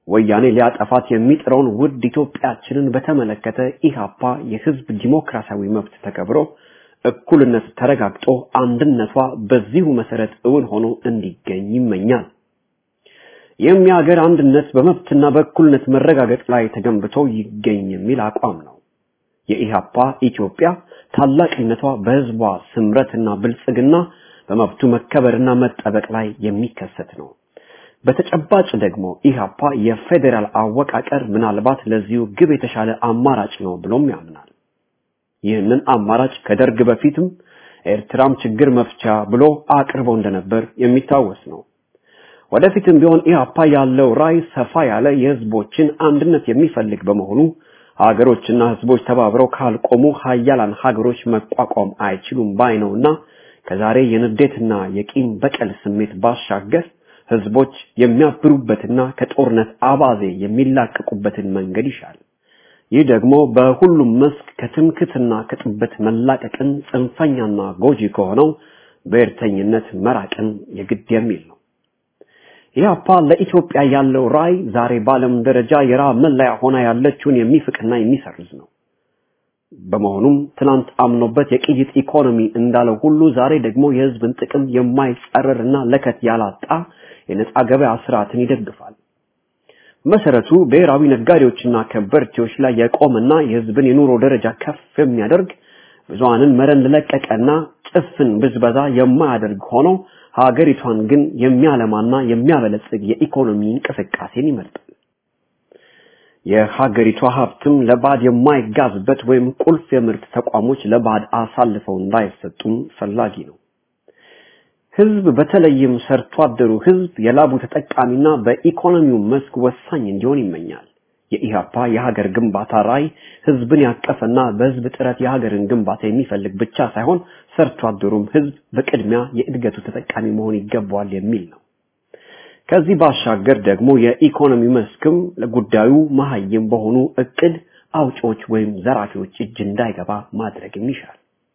[SPEAKER 5] ወያኔ ሊያጠፋት የሚጥረውን ውድ ኢትዮጵያችንን በተመለከተ ኢህአፓ የህዝብ ዲሞክራሲያዊ መብት ተከብሮ እኩልነት ተረጋግጦ አንድነቷ በዚሁ መሰረት እውን ሆኖ እንዲገኝ ይመኛል። ይህም የሀገር አንድነት በመብትና በእኩልነት መረጋገጥ ላይ ተገንብቶ ይገኝ የሚል አቋም ነው። የኢህአፓ ኢትዮጵያ ታላቅነቷ በህዝቧ ስምረትና ብልጽግና በመብቱ መከበርና መጠበቅ ላይ የሚከሰት ነው። በተጨባጭ ደግሞ ኢህአፓ የፌዴራል አወቃቀር ምናልባት ለዚሁ ግብ የተሻለ አማራጭ ነው ብሎም ያምናል። ይህንን አማራጭ ከደርግ በፊትም ኤርትራም ችግር መፍቻ ብሎ አቅርቦ እንደነበር የሚታወስ ነው። ወደፊትም ቢሆን ኢህአፓ ያለው ራዕይ ሰፋ ያለ የህዝቦችን አንድነት የሚፈልግ በመሆኑ ሀገሮችና ህዝቦች ተባብረው ካልቆሙ ሀያላን ሀገሮች መቋቋም አይችሉም ባይ ነውና ከዛሬ የንዴትና የቂም በቀል ስሜት ባሻገር ህዝቦች የሚያብሩበትና ከጦርነት አባዜ የሚላቀቁበትን መንገድ ይሻል። ይህ ደግሞ በሁሉም መስክ ከትምክትና ከጥበት መላቀቅን ጽንፈኛና ጎጂ ከሆነው ብሔርተኝነት መራቅን የግድ የሚል ነው። ኢህአፓ ለኢትዮጵያ ያለው ራዕይ ዛሬ በዓለም ደረጃ የራብ መለያ ሆና ያለችውን የሚፍቅና የሚሰርዝ ነው። በመሆኑም ትናንት አምኖበት የቅይጥ ኢኮኖሚ እንዳለው ሁሉ ዛሬ ደግሞ የህዝብን ጥቅም የማይጻረርና ለከት ያላጣ የነጻ ገበያ ስርዓትን ይደግፋል። መሰረቱ ብሔራዊ ነጋዴዎችና ከበርቴዎች ላይ የቆመና የህዝብን የኑሮ ደረጃ ከፍ የሚያደርግ ብዙሃንን መረን ለቀቀና ጭፍን ብዝበዛ የማያደርግ ሆኖ ሀገሪቷን ግን የሚያለማና የሚያበለጽግ የኢኮኖሚ እንቅስቃሴን ይመርጣል። የሀገሪቷ ሀብትም ለባዕድ የማይጋዝበት ወይም ቁልፍ የምርት ተቋሞች ለባዕድ አሳልፈው እንዳይሰጡም ፈላጊ ነው። ህዝብ በተለይም ሰርቶ አደሩ ህዝብ የላቡ ተጠቃሚና በኢኮኖሚው መስክ ወሳኝ እንዲሆን ይመኛል። የኢህአፓ የሀገር ግንባታ ራዕይ ህዝብን ያቀፈና በህዝብ ጥረት የሀገርን ግንባታ የሚፈልግ ብቻ ሳይሆን ሰርቶ አደሩም ህዝብ በቅድሚያ የእድገቱ ተጠቃሚ መሆን ይገባዋል የሚል ነው። ከዚህ ባሻገር ደግሞ የኢኮኖሚ መስክም ለጉዳዩ መሀይም በሆኑ እቅድ አውጪዎች ወይም ዘራፊዎች እጅ እንዳይገባ ማድረግም ይሻል።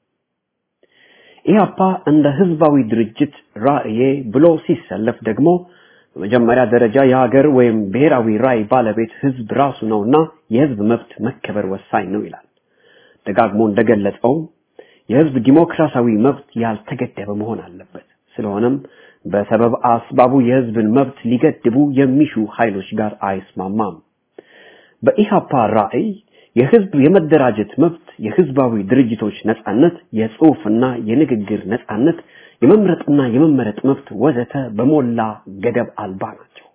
[SPEAKER 5] ኢህአፓ እንደ ህዝባዊ ድርጅት ራዕዬ ብሎ ሲሰለፍ ደግሞ በመጀመሪያ ደረጃ የሀገር ወይም ብሔራዊ ራዕይ ባለቤት ህዝብ ራሱ ነውና የህዝብ መብት መከበር ወሳኝ ነው ይላል። ደጋግሞ እንደገለጸው የህዝብ ዲሞክራሲያዊ መብት ያልተገደበ መሆን አለበት። ስለሆነም በሰበብ አስባቡ የህዝብን መብት ሊገድቡ የሚሹ ኃይሎች ጋር አይስማማም። በኢሃፓ ራዕይ የህዝብ የመደራጀት መብት፣ የህዝባዊ ድርጅቶች ነጻነት፣ የጽሑፍና የንግግር ነጻነት፣ የመምረጥና የመመረጥ መብት ወዘተ በሞላ ገደብ አልባ ናቸው።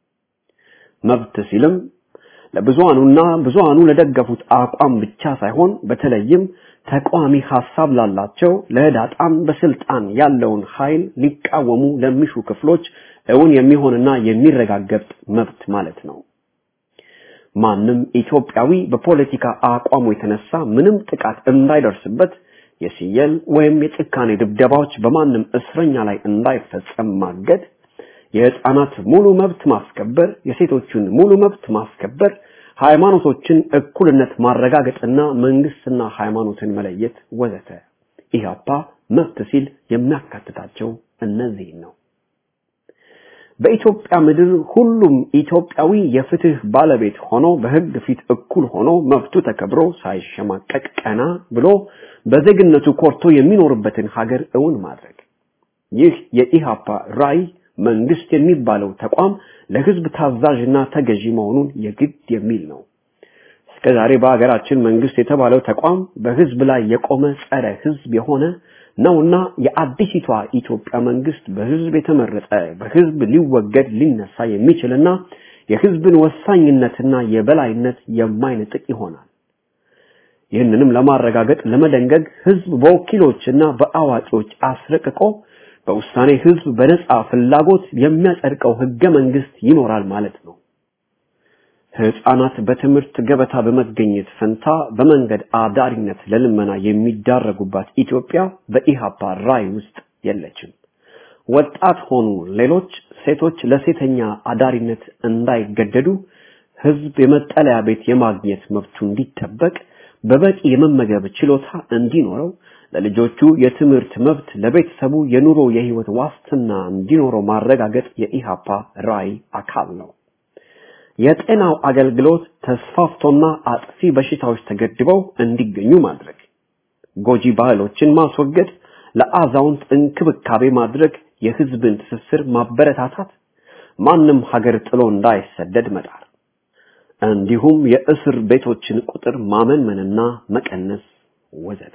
[SPEAKER 5] መብት ሲልም ለብዙሃኑና ብዙሃኑ ለደገፉት አቋም ብቻ ሳይሆን በተለይም ተቃዋሚ ሐሳብ ላላቸው ለህዳጣን በስልጣን ያለውን ኃይል ሊቃወሙ ለሚሹ ክፍሎች እውን የሚሆንና የሚረጋገጥ መብት ማለት ነው። ማንም ኢትዮጵያዊ በፖለቲካ አቋሙ የተነሳ ምንም ጥቃት እንዳይደርስበት የሲየል ወይም የጭካኔ ድብደባዎች በማንም እስረኛ ላይ እንዳይፈጸም ማገድ፣ የህፃናት ሙሉ መብት ማስከበር፣ የሴቶችን ሙሉ መብት ማስከበር፣ ሃይማኖቶችን እኩልነት ማረጋገጥና መንግስትና ሃይማኖትን መለየት ወዘተ። ኢህአፓ መብት ሲል የሚያካትታቸው እነዚህ ነው። በኢትዮጵያ ምድር ሁሉም ኢትዮጵያዊ የፍትህ ባለቤት ሆኖ በህግ ፊት እኩል ሆኖ መብቱ ተከብሮ ሳይሸማቀቅ ቀና ብሎ በዜግነቱ ኮርቶ የሚኖርበትን ሀገር እውን ማድረግ። ይህ የኢሃፓ ራዕይ መንግስት የሚባለው ተቋም ለህዝብ ታዛዥና ተገዢ መሆኑን የግድ የሚል ነው። እስከዛሬ በሀገራችን መንግስት የተባለው ተቋም በህዝብ ላይ የቆመ ጸረ ህዝብ የሆነ ነውና የአዲሲቷ ኢትዮጵያ መንግስት በህዝብ የተመረጠ በህዝብ ሊወገድ ሊነሳ የሚችልና የህዝብን ወሳኝነትና የበላይነት የማይነጥቅ ይሆናል። ይህንንም ለማረጋገጥ ለመደንገግ ህዝብ በወኪሎችና በአዋቂዎች አስረቅቆ በውሳኔ ህዝብ በነጻ ፍላጎት የሚያጸድቀው ህገ መንግስት ይኖራል ማለት ነው። ህፃናት በትምህርት ገበታ በመገኘት ፈንታ በመንገድ አዳሪነት ለልመና የሚዳረጉባት ኢትዮጵያ በኢሃፓ ራዕይ ውስጥ የለችም። ወጣት ሆኑ ሌሎች ሴቶች ለሴተኛ አዳሪነት እንዳይገደዱ፣ ህዝብ የመጠለያ ቤት የማግኘት መብቱ እንዲጠበቅ፣ በበቂ የመመገብ ችሎታ እንዲኖረው፣ ለልጆቹ የትምህርት መብት፣ ለቤተሰቡ የኑሮ የህይወት ዋስትና እንዲኖረው ማረጋገጥ የኢሃፓ ራዕይ አካል ነው። የጤናው አገልግሎት ተስፋፍቶና አጥፊ በሽታዎች ተገድበው እንዲገኙ ማድረግ፣ ጎጂ ባህሎችን ማስወገድ፣ ለአዛውንት እንክብካቤ ማድረግ፣ የህዝብን ትስስር ማበረታታት፣ ማንም ሀገር ጥሎ እንዳይሰደድ መጣር፣ እንዲሁም የእስር ቤቶችን ቁጥር ማመንመንና መቀነስ ወዘተ።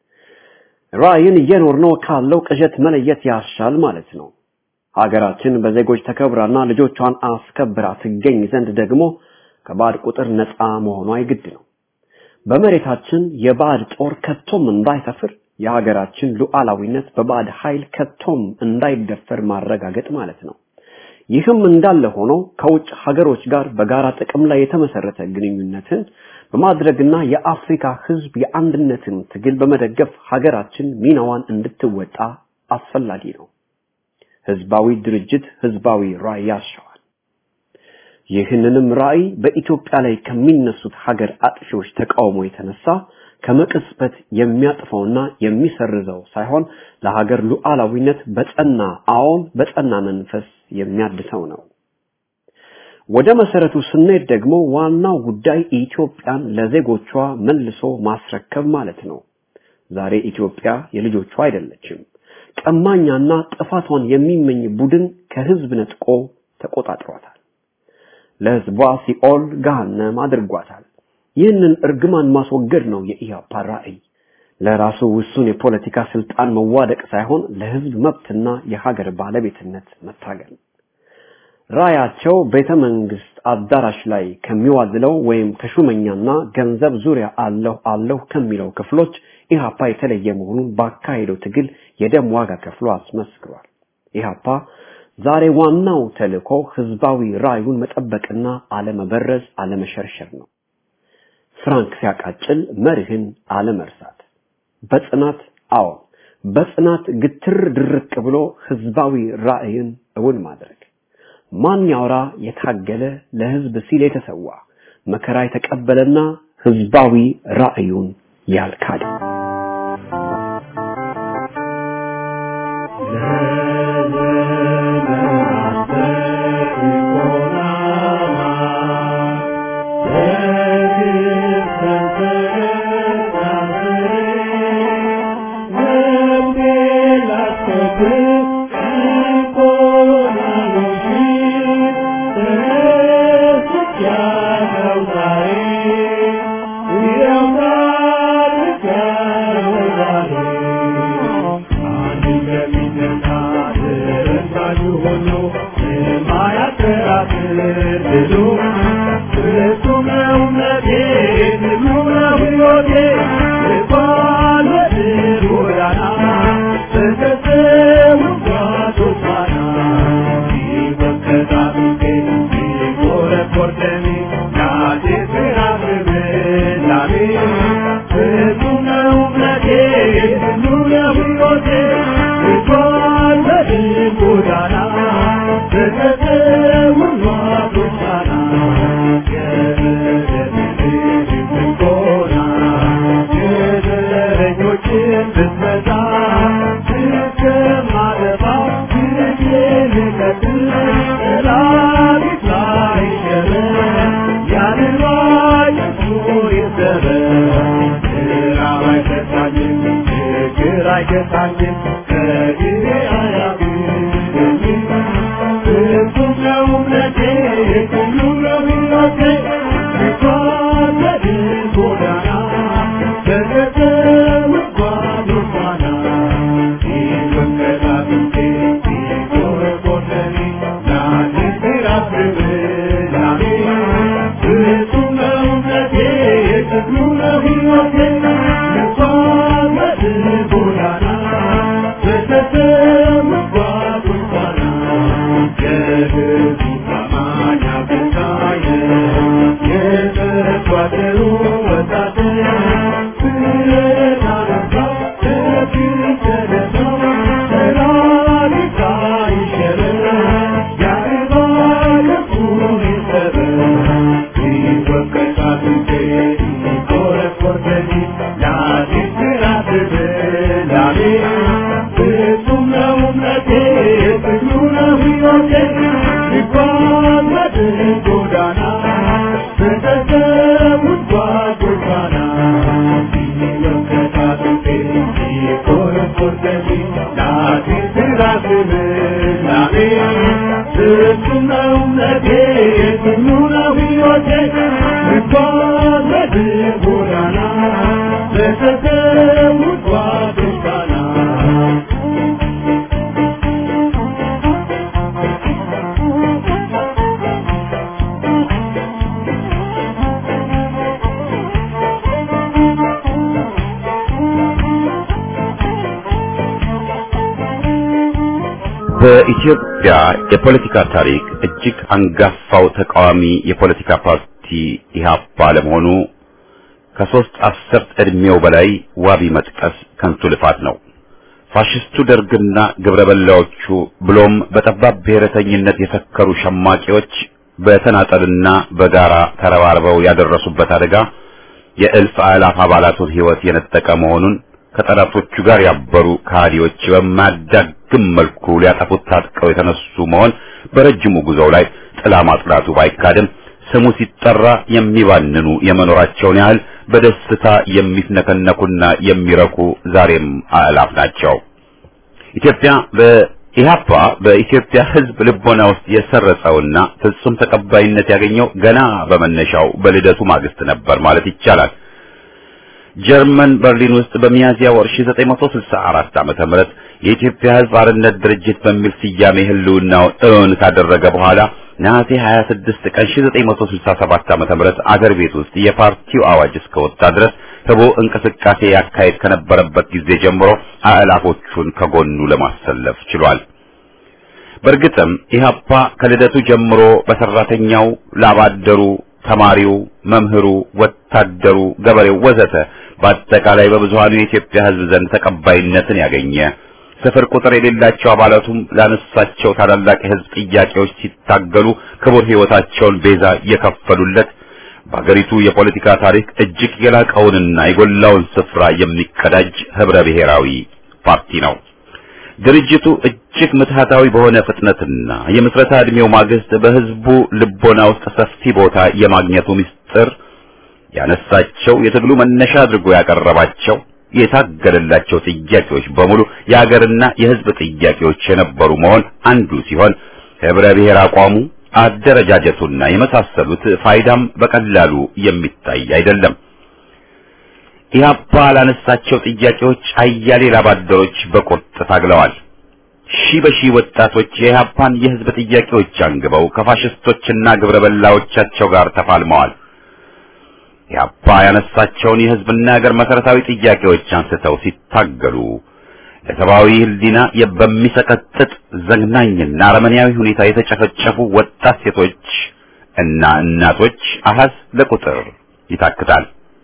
[SPEAKER 5] ራዕይን እየኖርነው ካለው ቅዠት መለየት ያሻል ማለት ነው። ሀገራችን በዜጎች ተከብራና ልጆቿን አስከብራ ትገኝ ዘንድ ደግሞ ከባዕድ ቁጥር ነፃ መሆኗ የግድ ነው። በመሬታችን የባዕድ ጦር ከቶም እንዳይሰፍር የሀገራችን ሉዓላዊነት በባዕድ ኃይል ከቶም እንዳይደፈር ማረጋገጥ ማለት ነው። ይህም እንዳለ ሆኖ ከውጭ ሀገሮች ጋር በጋራ ጥቅም ላይ የተመሰረተ ግንኙነትን በማድረግና የአፍሪካ ህዝብ የአንድነትን ትግል በመደገፍ ሀገራችን ሚናዋን እንድትወጣ አስፈላጊ ነው። ህዝባዊ ድርጅት ህዝባዊ ራዕይ ያሻዋል። ይህንንም ራዕይ በኢትዮጵያ ላይ ከሚነሱት ሀገር አጥፊዎች ተቃውሞ የተነሳ ከመቅጽበት የሚያጥፈውና የሚሰርዘው ሳይሆን ለሀገር ሉዓላዊነት በጸና አዎን በጸና መንፈስ የሚያድሰው ነው። ወደ መሰረቱ ስንሄድ ደግሞ ዋናው ጉዳይ ኢትዮጵያን ለዜጎቿ መልሶ ማስረከብ ማለት ነው። ዛሬ ኢትዮጵያ የልጆቿ አይደለችም። ቀማኛና ጥፋቷን የሚመኝ ቡድን ከህዝብ ነጥቆ ተቆጣጥሯታል። ለህዝቧ ሲኦል ገሃነም አድርጓታል። ይህንን እርግማን ማስወገድ ነው የኢህአፓ ራዕይ። ለራሱ ውሱን የፖለቲካ ስልጣን መዋደቅ ሳይሆን ለህዝብ መብትና የሀገር ባለቤትነት መታገል። ራያቸው ቤተ መንግስት አዳራሽ ላይ ከሚዋዝለው ወይም ከሹመኛና ገንዘብ ዙሪያ አለሁ አለሁ ከሚለው ክፍሎች ኢህአፓ የተለየ መሆኑን ባካሄደው ትግል የደም ዋጋ ከፍሎ አስመስክሯል። ኢህአፓ ዛሬ ዋናው ተልእኮ ህዝባዊ ራዩን መጠበቅና አለመበረዝ፣ አለመሸርሸር ነው። ፍራንክ ሲያቃጭል መርህን አለመርሳት፣ በጽናት አዎ በጽናት ግትር ድርቅ ብሎ ህዝባዊ ራዕይን እውን ማድረግ ማን ያውራ የታገለ ለህዝብ ሲል የተሰዋ መከራ የተቀበለና ህዝባዊ ራዕዩን ያልካደ
[SPEAKER 3] Yeah. የተሰዉት ጓዶቻና
[SPEAKER 1] በኢትዮጵያ የፖለቲካ ታሪክ እጅግ አንጋፋው ተቃዋሚ የፖለቲካ ፓርቲ ኢህአፓ ለመሆኑ ከሶስት አስርት ዕድሜው በላይ ዋቢ መጥቀስ ከንቱ ልፋት ነው። ፋሽስቱ ደርግና ግብረ በላዎቹ ብሎም በጠባብ ብሔረተኝነት የሰከሩ ሸማቂዎች በተናጠልና በጋራ ተረባርበው ያደረሱበት አደጋ የእልፍ አእላፍ አባላቱን ሕይወት የነጠቀ መሆኑን ከጠላቶቹ ጋር ያበሩ ከሃዲዎች በማያዳግም መልኩ ሊያጠፉት ታጥቀው የተነሱ መሆን በረጅሙ ጉዞው ላይ ጥላ ማጥላቱ ባይካድም ስሙ ሲጠራ የሚባንኑ የመኖራቸውን ያህል በደስታ የሚፍነከነኩና የሚረኩ ዛሬም አእላፍ ናቸው። ኢትዮጵያ በኢህአፓ በኢትዮጵያ ሕዝብ ልቦና ውስጥ የሰረጸውና ፍጹም ተቀባይነት ያገኘው ገና በመነሻው በልደቱ ማግስት ነበር ማለት ይቻላል። ጀርመን በርሊን ውስጥ በሚያዝያ ወር 1964 ዓመተ ምህረት የኢትዮጵያ ሕዝብ አርነት ድርጅት በሚል ስያሜ ህልውናውን እውን ካደረገ በኋላ ነሐሴ 26 ቀን 1967 ዓመተ ምህረት አገር ቤት ውስጥ የፓርቲው አዋጅ እስከወጣ ድረስ ህቦ እንቅስቃሴ ያካሄድ ከነበረበት ጊዜ ጀምሮ አእላፎቹን ከጎኑ ለማሰለፍ ችሏል። በእርግጥም ኢህአፓ ከልደቱ ጀምሮ በሰራተኛው ላባደሩ ተማሪው፣ መምህሩ፣ ወታደሩ፣ ገበሬው ወዘተ በአጠቃላይ በብዙሃኑ የኢትዮጵያ ህዝብ ዘንድ ተቀባይነትን ያገኘ ስፍር ቁጥር የሌላቸው አባላቱም ላነሳቸው ታላላቅ የህዝብ ጥያቄዎች ሲታገሉ ክቡር ህይወታቸውን ቤዛ የከፈሉለት በሀገሪቱ የፖለቲካ ታሪክ እጅግ የላቀውንና የጎላውን ስፍራ የሚቀዳጅ ህብረ ብሔራዊ ፓርቲ ነው። ድርጅቱ እጅግ ምትሃታዊ በሆነ ፍጥነትና የምስረታ ዕድሜው ማግስት በህዝቡ ልቦና ውስጥ ሰፊ ቦታ የማግኘቱ ምስጢር ያነሳቸው የትግሉ መነሻ አድርጎ ያቀረባቸው የታገለላቸው ጥያቄዎች በሙሉ የሀገርና የህዝብ ጥያቄዎች የነበሩ መሆን አንዱ ሲሆን ህብረ ብሔር አቋሙ፣ አደረጃጀቱና የመሳሰሉት ፋይዳም በቀላሉ የሚታይ አይደለም። ኢህአፓ ላነሳቸው ጥያቄዎች አያሌ ላባደሮች በቁርጥ ታግለዋል። ሺህ በሺህ ወጣቶች የኢህአፓን የህዝብ ጥያቄዎች አንግበው ከፋሽስቶችና ግብረ በላዎቻቸው ጋር ተፋልመዋል። ኢህአፓ ያነሳቸውን የህዝብና የሀገር መሰረታዊ ጥያቄዎች አንስተው ሲታገሉ ለሰብአዊ ህሊና በሚሰቀጥጥ ዘግናኝና አረመኔያዊ ሁኔታ የተጨፈጨፉ ወጣት ሴቶች እና እናቶች አሃዝ ለቁጥር ይታክታል።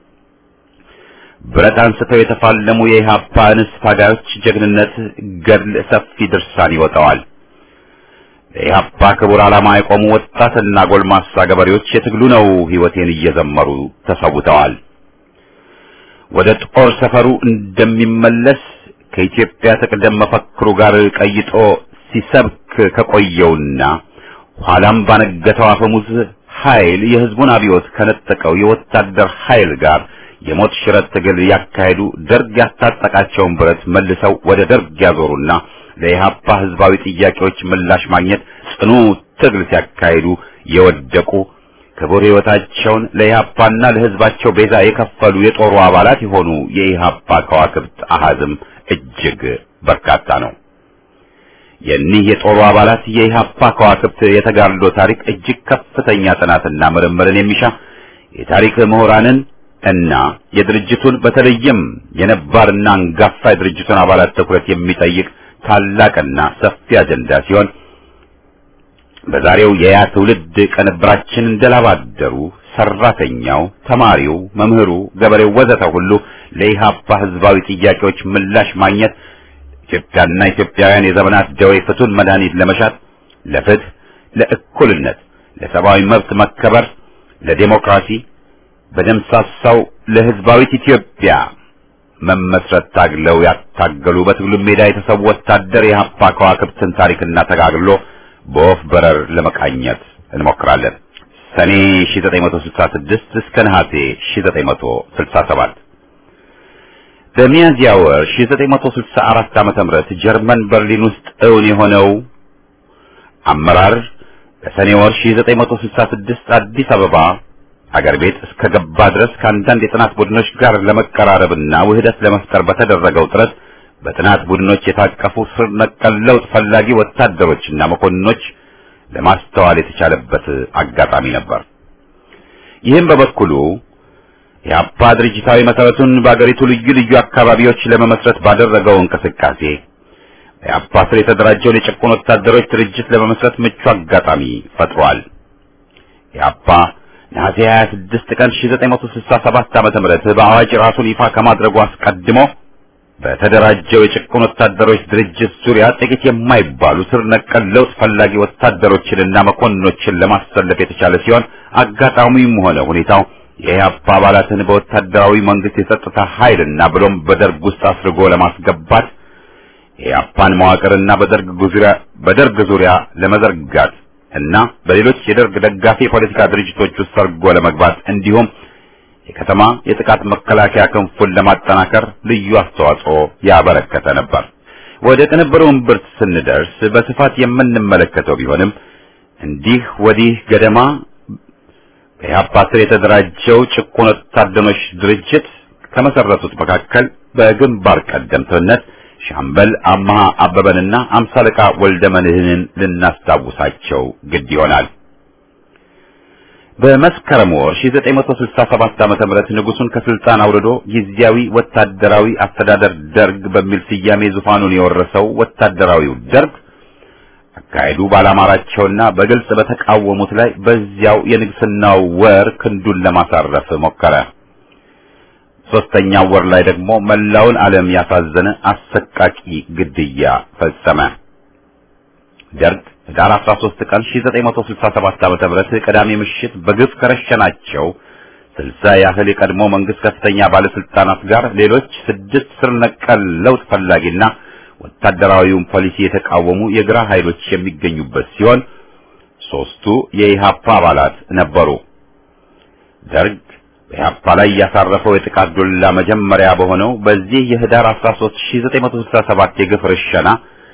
[SPEAKER 1] ብረት አንስተው የተፋለሙ የኢህአፓ እንስት ታጋዮች ጀግንነት ገድል ሰፊ ድርሳን ይወጣዋል። ለኢህአፓ ክቡር ዓላማ የቆሙ ወጣትና ጎልማሳ ገበሬዎች የትግሉ ነው ህይወቴን እየዘመሩ ተሰውተዋል። ወደ ጦር ሰፈሩ እንደሚመለስ ከኢትዮጵያ ተቅደም መፈክሩ ጋር ቀይጦ ሲሰብክ ከቆየውና ኋላም ባነገተው አፈሙዝ ኃይል የህዝቡን አብዮት ከነጠቀው የወታደር ኃይል ጋር የሞት ሽረት ትግል ያካሄዱ ደርግ ያስታጠቃቸውን ብረት መልሰው ወደ ደርግ ያዞሩና ለኢህአፓ ህዝባዊ ጥያቄዎች ምላሽ ማግኘት ጽኑ ትግል ሲያካሂዱ የወደቁ ክቡር ህይወታቸውን ለኢህአፓና ለህዝባቸው ቤዛ የከፈሉ የጦሩ አባላት የሆኑ የኢህአፓ ከዋክብት አሃዝም እጅግ በርካታ ነው። የኒህ የጦሩ አባላት የኢህአፓ ከዋክብት የተጋድሎ ታሪክ እጅግ ከፍተኛ ጥናትና ምርምርን የሚሻ የታሪክ ምሁራንን እና የድርጅቱን በተለይም የነባርና አንጋፋ የድርጅቱን አባላት ትኩረት የሚጠይቅ ታላቅና ሰፊ አጀንዳ ሲሆን በዛሬው የያ ትውልድ ቅንብራችን እንደላባደሩ ሰራተኛው፣ ተማሪው፣ መምህሩ፣ ገበሬው ወዘተ ሁሉ ለኢህአፓ ህዝባዊ ጥያቄዎች ምላሽ ማግኘት ኢትዮጵያና ኢትዮጵያውያን የዘመናት ደዌ ፍቱን መድኃኒት ለመሻት ለፍትህ፣ ለእኩልነት፣ ለሰብአዊ መብት መከበር፣ ለዴሞክራሲ በደምሳሳው ለህዝባዊት ኢትዮጵያ መመስረት ታግለው ያታገሉ በትግሉ ሜዳ የተሰዉ ወታደር የኢህአፓ ከዋክብትን ታሪክና ተጋግሎ በወፍ በረር ለመቃኘት እንሞክራለን። ሰኔ 1966 እስከ ነሐሴ 1967 በሚያዝያ ወር 1964 ዓመተ ምህረት ጀርመን በርሊን ውስጥ እውን የሆነው አመራር በሰኔ ወር 1966 አዲስ አበባ አገር ቤት እስከ ገባ ድረስ ከአንዳንድ የጥናት ቡድኖች ጋር ለመቀራረብና ውህደት ለመፍጠር በተደረገው ጥረት በጥናት ቡድኖች የታቀፉ ስር ነቀል ለውጥ ፈላጊ ወታደሮችና መኮንኖች ለማስተዋል የተቻለበት አጋጣሚ ነበር። ይህም በበኩሉ የአፓ ድርጅታዊ መሰረቱን በአገሪቱ ልዩ ልዩ አካባቢዎች ለመመስረት ባደረገው እንቅስቃሴ የአፓ ስር የተደራጀውን የጭቁን ወታደሮች ድርጅት ለመመስረት ምቹ አጋጣሚ ፈጥሯል። የአፓ ነሐሴ 26 ቀን 1967 ዓመተ ምህረት በአዋጅ ራሱን ይፋ ከማድረጉ አስቀድሞ በተደራጀው የጭቁን ወታደሮች ድርጅት ዙሪያ ጥቂት የማይባሉ ስር ነቀል ለውጥ ፈላጊ ወታደሮችንና መኮንኖችን ለማሰለፍ የተቻለ ሲሆን አጋጣሚውም ሆነ ሁኔታው የኢህአፓ አባላትን በወታደራዊ መንግስት የጸጥታ ኃይልና ብሎም በደርግ ውስጥ አስርጎ ለማስገባት የኢህአፓን መዋቅርና በደርግ ዙሪያ በደርግ ዙሪያ ለመዘርጋት እና በሌሎች የደርግ ደጋፊ የፖለቲካ ድርጅቶች ውስጥ ሰርጎ ለመግባት እንዲሁም የከተማ የጥቃት መከላከያ ክንፉን ለማጠናከር ልዩ አስተዋጽኦ ያበረከተ ነበር። ወደ ቅንብሩ እምብርት ስንደርስ በስፋት የምንመለከተው ቢሆንም እንዲህ ወዲህ ገደማ በኢህአፓ ስር የተደራጀው ጭቁን ወታደሮች ድርጅት ከመሰረቱት መካከል በግንባር ቀደምትነት ሻምበል አማሃ አበበንና አምሳ አለቃ ወልደ መንህንን ልናስታውሳቸው ግድ ይሆናል። በመስከረም ወር 1967 ዓመተ ምህረት ንጉሱን ከስልጣን አውርዶ ጊዜያዊ ወታደራዊ አስተዳደር ደርግ በሚል ስያሜ ዙፋኑን የወረሰው ወታደራዊው ደርግ አካሄዱ ባላማራቸውና በግልጽ በተቃወሙት ላይ በዚያው የንግስናው ወር ክንዱን ለማሳረፍ ሞከረ። ሶስተኛው ወር ላይ ደግሞ መላውን ዓለም ያሳዘነ አሰቃቂ ግድያ ፈጸመ። ደርግ ህዳር 13 ቀን 1967 ዓ.ም ተመረተ ቅዳሜ ምሽት በግፍ ከረሸናቸው ስልሳ ያህል የቀድሞ መንግስት ከፍተኛ ባለስልጣናት ጋር ሌሎች ስድስት ስር ነቀል ለውጥ ፈላጊና ወታደራዊውን ፖሊሲ የተቃወሙ የግራ ኃይሎች የሚገኙበት ሲሆን ሶስቱ የኢሃፓ አባላት ነበሩ። ደርግ በኢሃፓ ላይ ያሳረፈው የጥቃት ዱላ መጀመሪያ በሆነው በዚህ የህዳር 13 1967 የግፍ ርሸና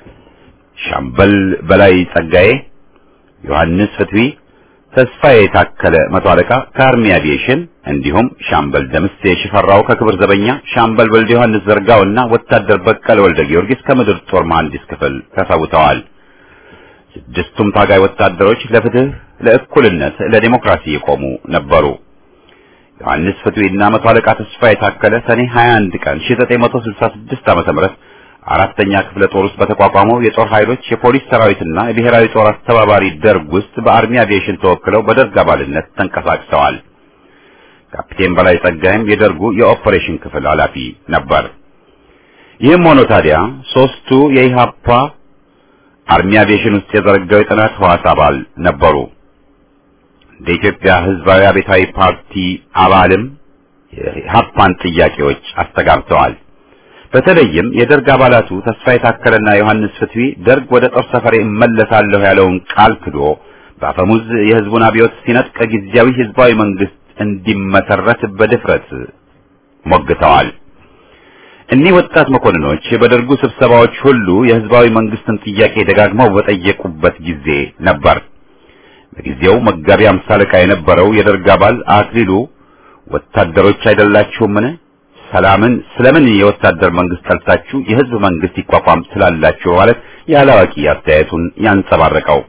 [SPEAKER 1] ሻምበል በላይ ጸጋዬ፣ ዮሐንስ ፍትዊ፣ ተስፋዬ የታከለ መቶ አለቃ ከአርሚ አቪዬሽን እንዲሁም ሻምበል ደምሴ ሽፈራው ከክብር ዘበኛ፣ ሻምበል ወልደ ዮሐንስ ዘርጋውና ወታደር በቀለ ወልደ ጊዮርጊስ ከምድር ጦር መሐንዲስ ክፍል ተሰውተዋል። ስድስቱም ታጋይ ወታደሮች ለፍትህ፣ ለእኩልነት፣ ለዲሞክራሲ የቆሙ ነበሩ። ዮሐንስ ፍትዊና መቶ አለቃ ተስፋ የታከለ ሰኔ 21 ቀን 1966 ዓ.ም አራተኛ ክፍለ ጦር ውስጥ በተቋቋመው የጦር ኃይሎች የፖሊስ ሰራዊትና የብሔራዊ ጦር አስተባባሪ ደርግ ውስጥ በአርሚ አቪዬሽን ተወክለው በደርግ አባልነት ተንቀሳቅሰዋል። ካፒቴን በላይ ጸጋይም የደርጉ የኦፐሬሽን ክፍል ኃላፊ ነበር። ይህም ሆኖ ታዲያ ሶስቱ የኢሃፓ አርሚ አቪዬሽን ውስጥ የዘረጋው የጥናት ህዋስ አባል ነበሩ። እንደ ኢትዮጵያ ህዝባዊ አብዮታዊ ፓርቲ አባልም የኢሃፓን ጥያቄዎች አስተጋብተዋል። በተለይም የደርግ አባላቱ ተስፋ የታከለና ዮሐንስ ፍትዊ ደርግ ወደ ጦር ሰፈሬ እመለሳለሁ ያለውን ቃል ክዶ በአፈሙዝ የህዝቡን አብዮት ሲነጥቅ ጊዜያዊ ህዝባዊ መንግስት እንዲመሰረት በድፍረት ሞግተዋል። እኒህ ወጣት መኮንኖች በደርጉ ስብሰባዎች ሁሉ የህዝባዊ መንግስትን ጥያቄ ደጋግመው በጠየቁበት ጊዜ ነበር። በጊዜው መጋቢ አምሳ አለቃ የነበረው የደርግ አባል አክሊሉ ወታደሮች አይደላችሁምን? ሰላምን ስለምን የወታደር መንግስት ጠልታችሁ የህዝብ መንግስት ይቋቋም ስላላችሁ ማለት ያላዋቂ አስተያየቱን ያንጸባረቀው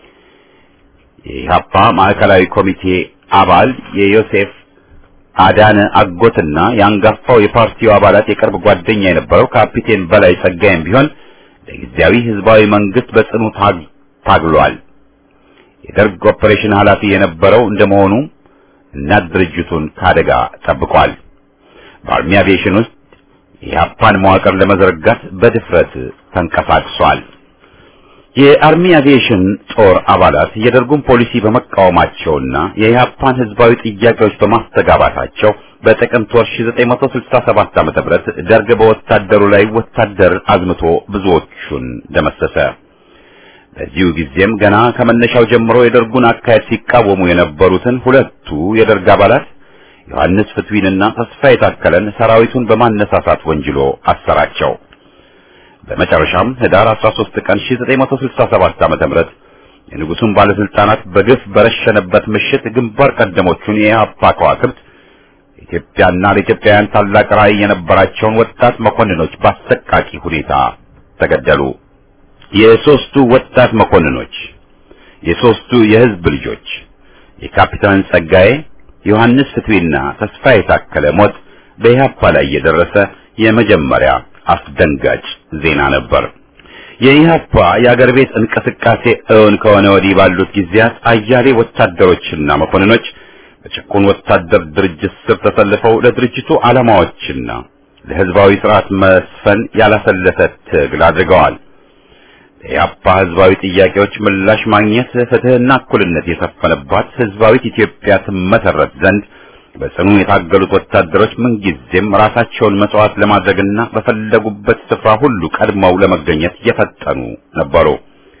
[SPEAKER 1] የኢህአፓ ማዕከላዊ ኮሚቴ አባል የዮሴፍ አዳነ አጎትና የአንጋፋው የፓርቲው አባላት የቅርብ ጓደኛ የነበረው ካፒቴን በላይ ጸጋይም ቢሆን ለጊዜያዊ ህዝባዊ መንግስት በጽኑ ታግሏል። የደርግ ኦፐሬሽን ኃላፊ የነበረው እንደመሆኑ እናት ድርጅቱን ከአደጋ ጠብቋል። በአርሚ አቪዬሽን ውስጥ የኢህአፓን መዋቅር ለመዘርጋት በድፍረት ተንቀሳቅሷል። የአርሚ አቪዬሽን ጦር አባላት የደርጉን ፖሊሲ በመቃወማቸውና የኢህአፓን ህዝባዊ ጥያቄዎች በማስተጋባታቸው በጥቅምት ወር 1967 ዓ.ም ደርግ በወታደሩ ላይ ወታደር አዝምቶ ብዙዎቹን ደመሰሰ። በዚሁ ጊዜም ገና ከመነሻው ጀምሮ የደርጉን አካሄድ ሲቃወሙ የነበሩትን ሁለቱ የደርግ አባላት ዮሐንስ ፍትዊንና ተስፋ የታከለን ሰራዊቱን በማነሳሳት ወንጅሎ አሰራቸው። በመጨረሻም ህዳር 13 ቀን 1967 ዓ.ም የንጉሱን ባለስልጣናት በግፍ በረሸነበት ምሽት ግንባር ቀደሞቹን የኢህአፓ ከዋክብት ኢትዮጵያና ለኢትዮጵያውያን ታላቅ ራዕይ የነበራቸውን ወጣት መኮንኖች በአሰቃቂ ሁኔታ ተገደሉ። የሶስቱ ወጣት መኮንኖች የሶስቱ የህዝብ ልጆች የካፒታን ጸጋዬ፣ ዮሐንስ ፍትዌና ተስፋ የታከለ ሞት በኢህአፓ ላይ የደረሰ የመጀመሪያ አስደንጋጭ ዜና ነበር። የኢህአፓ የአገር ቤት እንቅስቃሴ እውን ከሆነ ወዲህ ባሉት ጊዜያት አያሌ ወታደሮችና መኮንኖች በጭቁን ወታደር ድርጅት ስር ተሰልፈው ለድርጅቱ ዓላማዎችና ለህዝባዊ ስርዓት መስፈን ያላሰለሰ ትግል አድርገዋል። የኢህአፓ ህዝባዊ ጥያቄዎች ምላሽ ማግኘት ፍትህና እኩልነት የሰፈነባት ህዝባዊት ኢትዮጵያ ትመሰረት ዘንድ በጽኑ የታገሉት ወታደሮች ምንጊዜም ራሳቸውን መስዋዕት ለማድረግና በፈለጉበት ስፍራ ሁሉ ቀድመው ለመገኘት የፈጠኑ ነበሩ።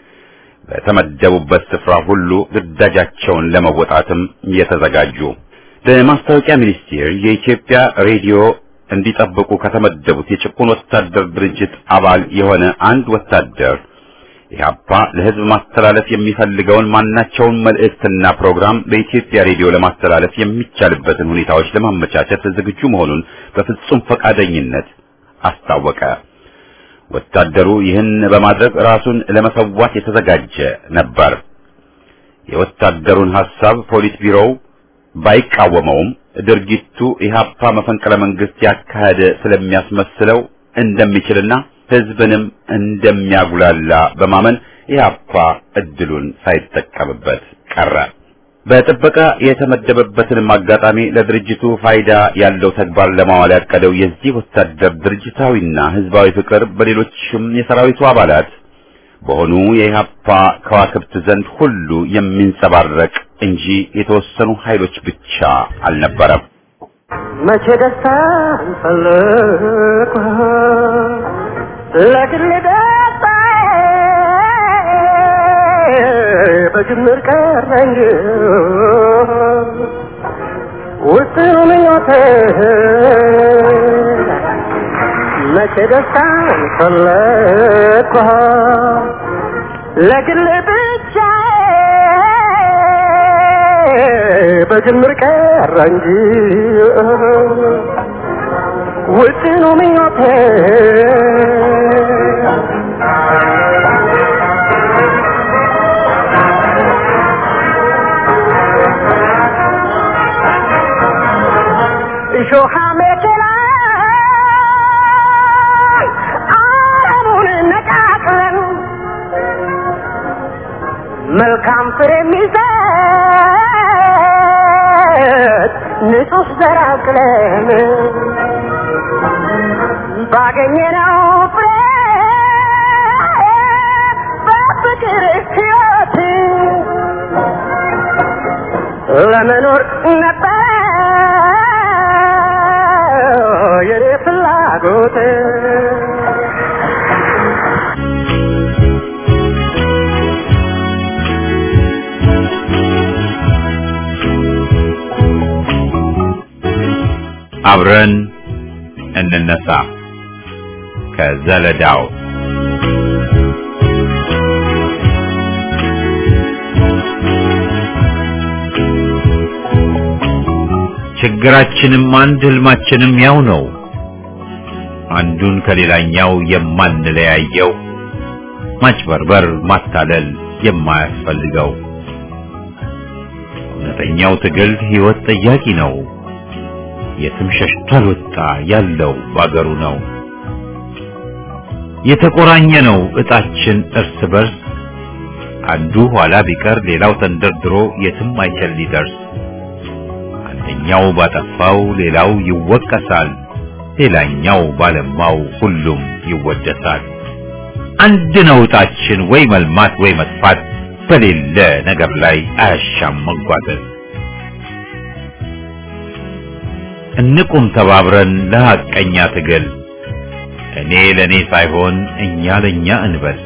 [SPEAKER 1] በተመደቡበት ስፍራ ሁሉ ግዳጃቸውን ለመወጣትም የተዘጋጁ። በማስታወቂያ ሚኒስቴር የኢትዮጵያ ሬዲዮ እንዲጠብቁ ከተመደቡት የጭቁን ወታደር ድርጅት አባል የሆነ አንድ ወታደር ኢህአፓ ለህዝብ ማስተላለፍ የሚፈልገውን ማናቸውን መልእክትና ፕሮግራም በኢትዮጵያ ሬዲዮ ለማስተላለፍ የሚቻልበትን ሁኔታዎች ለማመቻቸት ዝግጁ መሆኑን በፍጹም ፈቃደኝነት አስታወቀ። ወታደሩ ይህን በማድረግ ራሱን ለመሰዋት የተዘጋጀ ነበር። የወታደሩን ሐሳብ ፖሊስ ቢሮው ባይቃወመውም ድርጊቱ ኢህአፓ መፈንቅለ መንግስት ያካሄደ ስለሚያስመስለው እንደሚችልና ህዝብንም እንደሚያጉላላ በማመን ኢህአፓ እድሉን ሳይጠቀምበት ቀረ። በጥበቃ የተመደበበትንም አጋጣሚ ለድርጅቱ ፋይዳ ያለው ተግባር ለማዋል ያቀደው የዚህ ወታደር ድርጅታዊና ህዝባዊ ፍቅር በሌሎችም የሰራዊቱ አባላት በሆኑ የኢህአፓ ከዋክብት ዘንድ ሁሉ የሚንጸባረቅ እንጂ የተወሰኑ ኃይሎች ብቻ አልነበረም።
[SPEAKER 3] መቼ ደስታ ፈለግኩ ለግል ደስታ በጅምር ቀረ እንጂ ውስን ምኞቴ መቼ ደስታ ፈለግኩ ለግል ብቻ በጅምር ቀረ እንጂ ውጥኑ ምኞቴ እሾሃ መኪና አረሙን ነቃቅለን መልካም ፍሬ የሚሰጥ ንጹህ ዘር አቅለን ባገኘነው ፍሬ በፍቅር ሕይወት ለመኖር ነበር የኔ ፍላጎት
[SPEAKER 1] አብረን እንነሳ ከዘለዳው ችግራችንም አንድ ህልማችንም ያው ነው አንዱን ከሌላኛው የማንለያየው ማጭበርበር ማታለል የማያስፈልገው እውነተኛው ትግል ህይወት ጠያቂ ነው የትም ሸሽቶ አልወጣ ያለው ባገሩ ነው የተቆራኘ ነው እጣችን እርስ በርስ አንዱ ኋላ ቢቀር ሌላው ተንደርድሮ የትም አይችል ሊደርስ አንደኛው ባጠፋው ሌላው ይወቀሳል ሌላኛው ባለማው ሁሉም ይወደሳል አንድ ነው እጣችን ወይ መልማት ወይ መጥፋት በሌለ ነገር ላይ አያሻም መጓተት እንቁም ተባብረን ለሐቀኛ ትግል እኔ ለኔ ሳይሆን እኛ ለኛ እንበል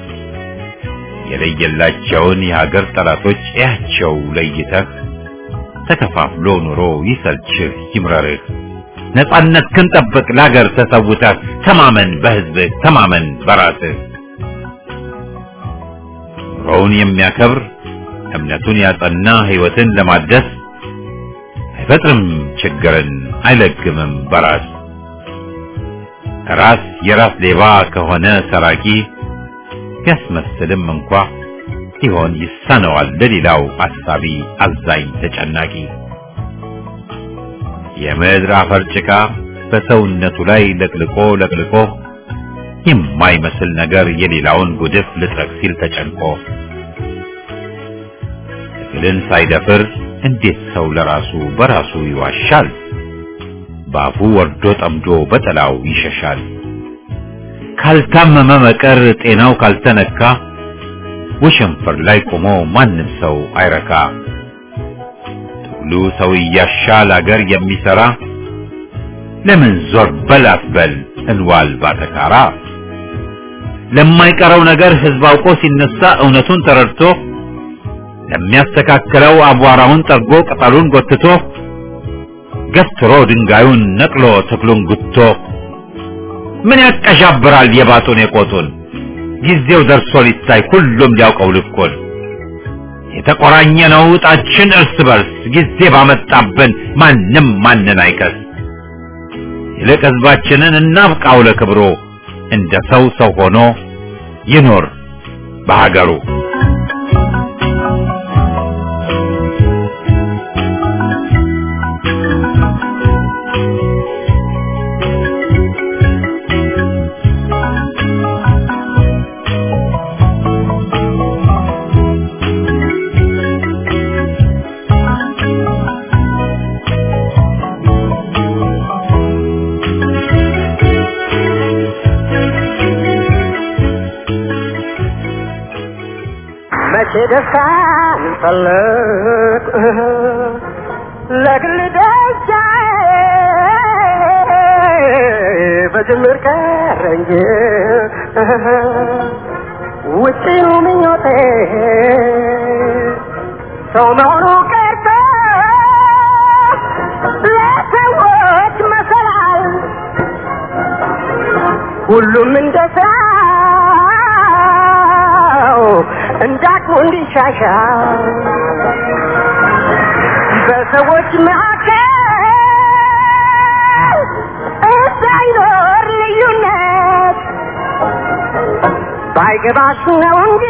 [SPEAKER 1] የለየላቸውን የሀገር ጠላቶች እያቸው ለይተህ ተከፋፍሎ ኑሮ ይሰልችህ ይምረርህ ነጻነት ክንጠብቅ ለሀገር ተሰውተህ ተማመን በህዝብህ ተማመን በራስህ ኑሮውን የሚያከብር እምነቱን ያጸና ሕይወትን ለማደስ አይፈጥርም ችግርን አይለግምም በራስ ራስ የራስ ሌባ ከሆነ ሰራቂ ቢያስመስልም እንኳ ሲሆን ይሳነዋል ለሌላው አሳቢ አዛኝ ተጨናቂ የምድር አፈር ጭቃ በሰውነቱ ላይ ለቅልቆ ለቅልቆ የማይመስል ነገር የሌላውን ጉድፍ ልጥረግ ሲል ተጨንቆ ትግልን ሳይደፍር እንዴት ሰው ለራሱ በራሱ ይዋሻል? በአፉ ወርዶ ጠምዶ በጠላው ይሸሻል። ካልታመመ መቀር ጤናው ካልተነካ ወሸንፈር ላይ ቆሞ ማንም ሰው አይረካ። ትግሉ ሰው እያሻል አገር የሚሰራ ለምን ዞር በል አትበል እንዋል ባተካራ። ለማይቀረው ነገር ህዝብ አውቆ ሲነሳ እውነቱን ተረድቶ ለሚያስተካክለው አቧራውን ጠርጎ ቅጠሉን ጎትቶ ገትሮ ድንጋዩን ነቅሎ ተክሉን ጉቶ ምን ያቀዣብራል የባጡን የቆጡን ጊዜው ደርሶ ሊታይ ሁሉም ሊያውቀው ልኩን የተቆራኘ ነው ዕጣችን እርስ በርስ ጊዜ ባመጣብን ማንም ማንን አይከስ ይልቅ ህዝባችንን እናብቃው ለክብሮ እንደ ሰው ሰው ሆኖ ይኖር በሀገሩ
[SPEAKER 3] መቼ ደስታን ፈለግ ለግል ደስታዬ በጅምር ቀረ እንጂ ውጭኑ ምኞቴ ሰው መሆኑ ቀርቶ ለሰዎች መሰላል ሁሉም እንደ ስራው እንዳቅሙ እንዲሻሻል በሰዎች መካከል እንዳይኖር ልዩነት ባይገባሽ ነው እንጂ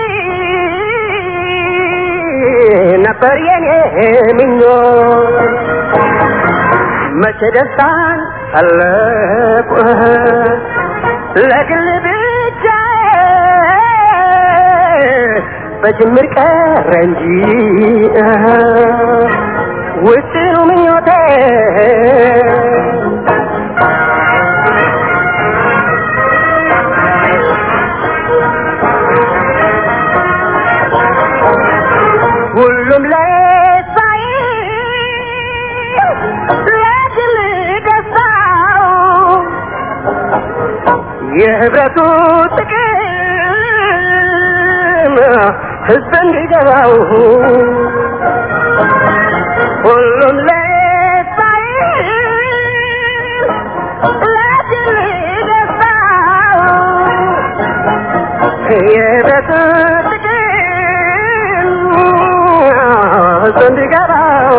[SPEAKER 3] ነበር የኔ ምኞት መቼ ደስታን ፈለቁ ለግል ብቻ በጅምር ቀረ እንጂ ውስኑ ምኞቴ ሁሉም ለሳይ ለግል ደስታው የህብረቱ ጥቅም ህዝብ እንዲገባው ሁሉም ለሳይ ለግል ደስታው የህብረቱ ጥቅም ህዝብ እንዲገባው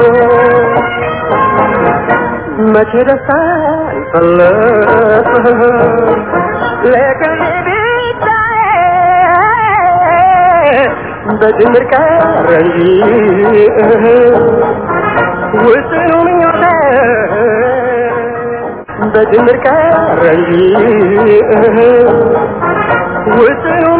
[SPEAKER 3] መቼ ደስታ ይፈለጥ ለግል ብቻዬ በጅምር ቀረ እንጂ ውስኑ ምኞቴ በጅምር ቀረ እንጂ ውስኑ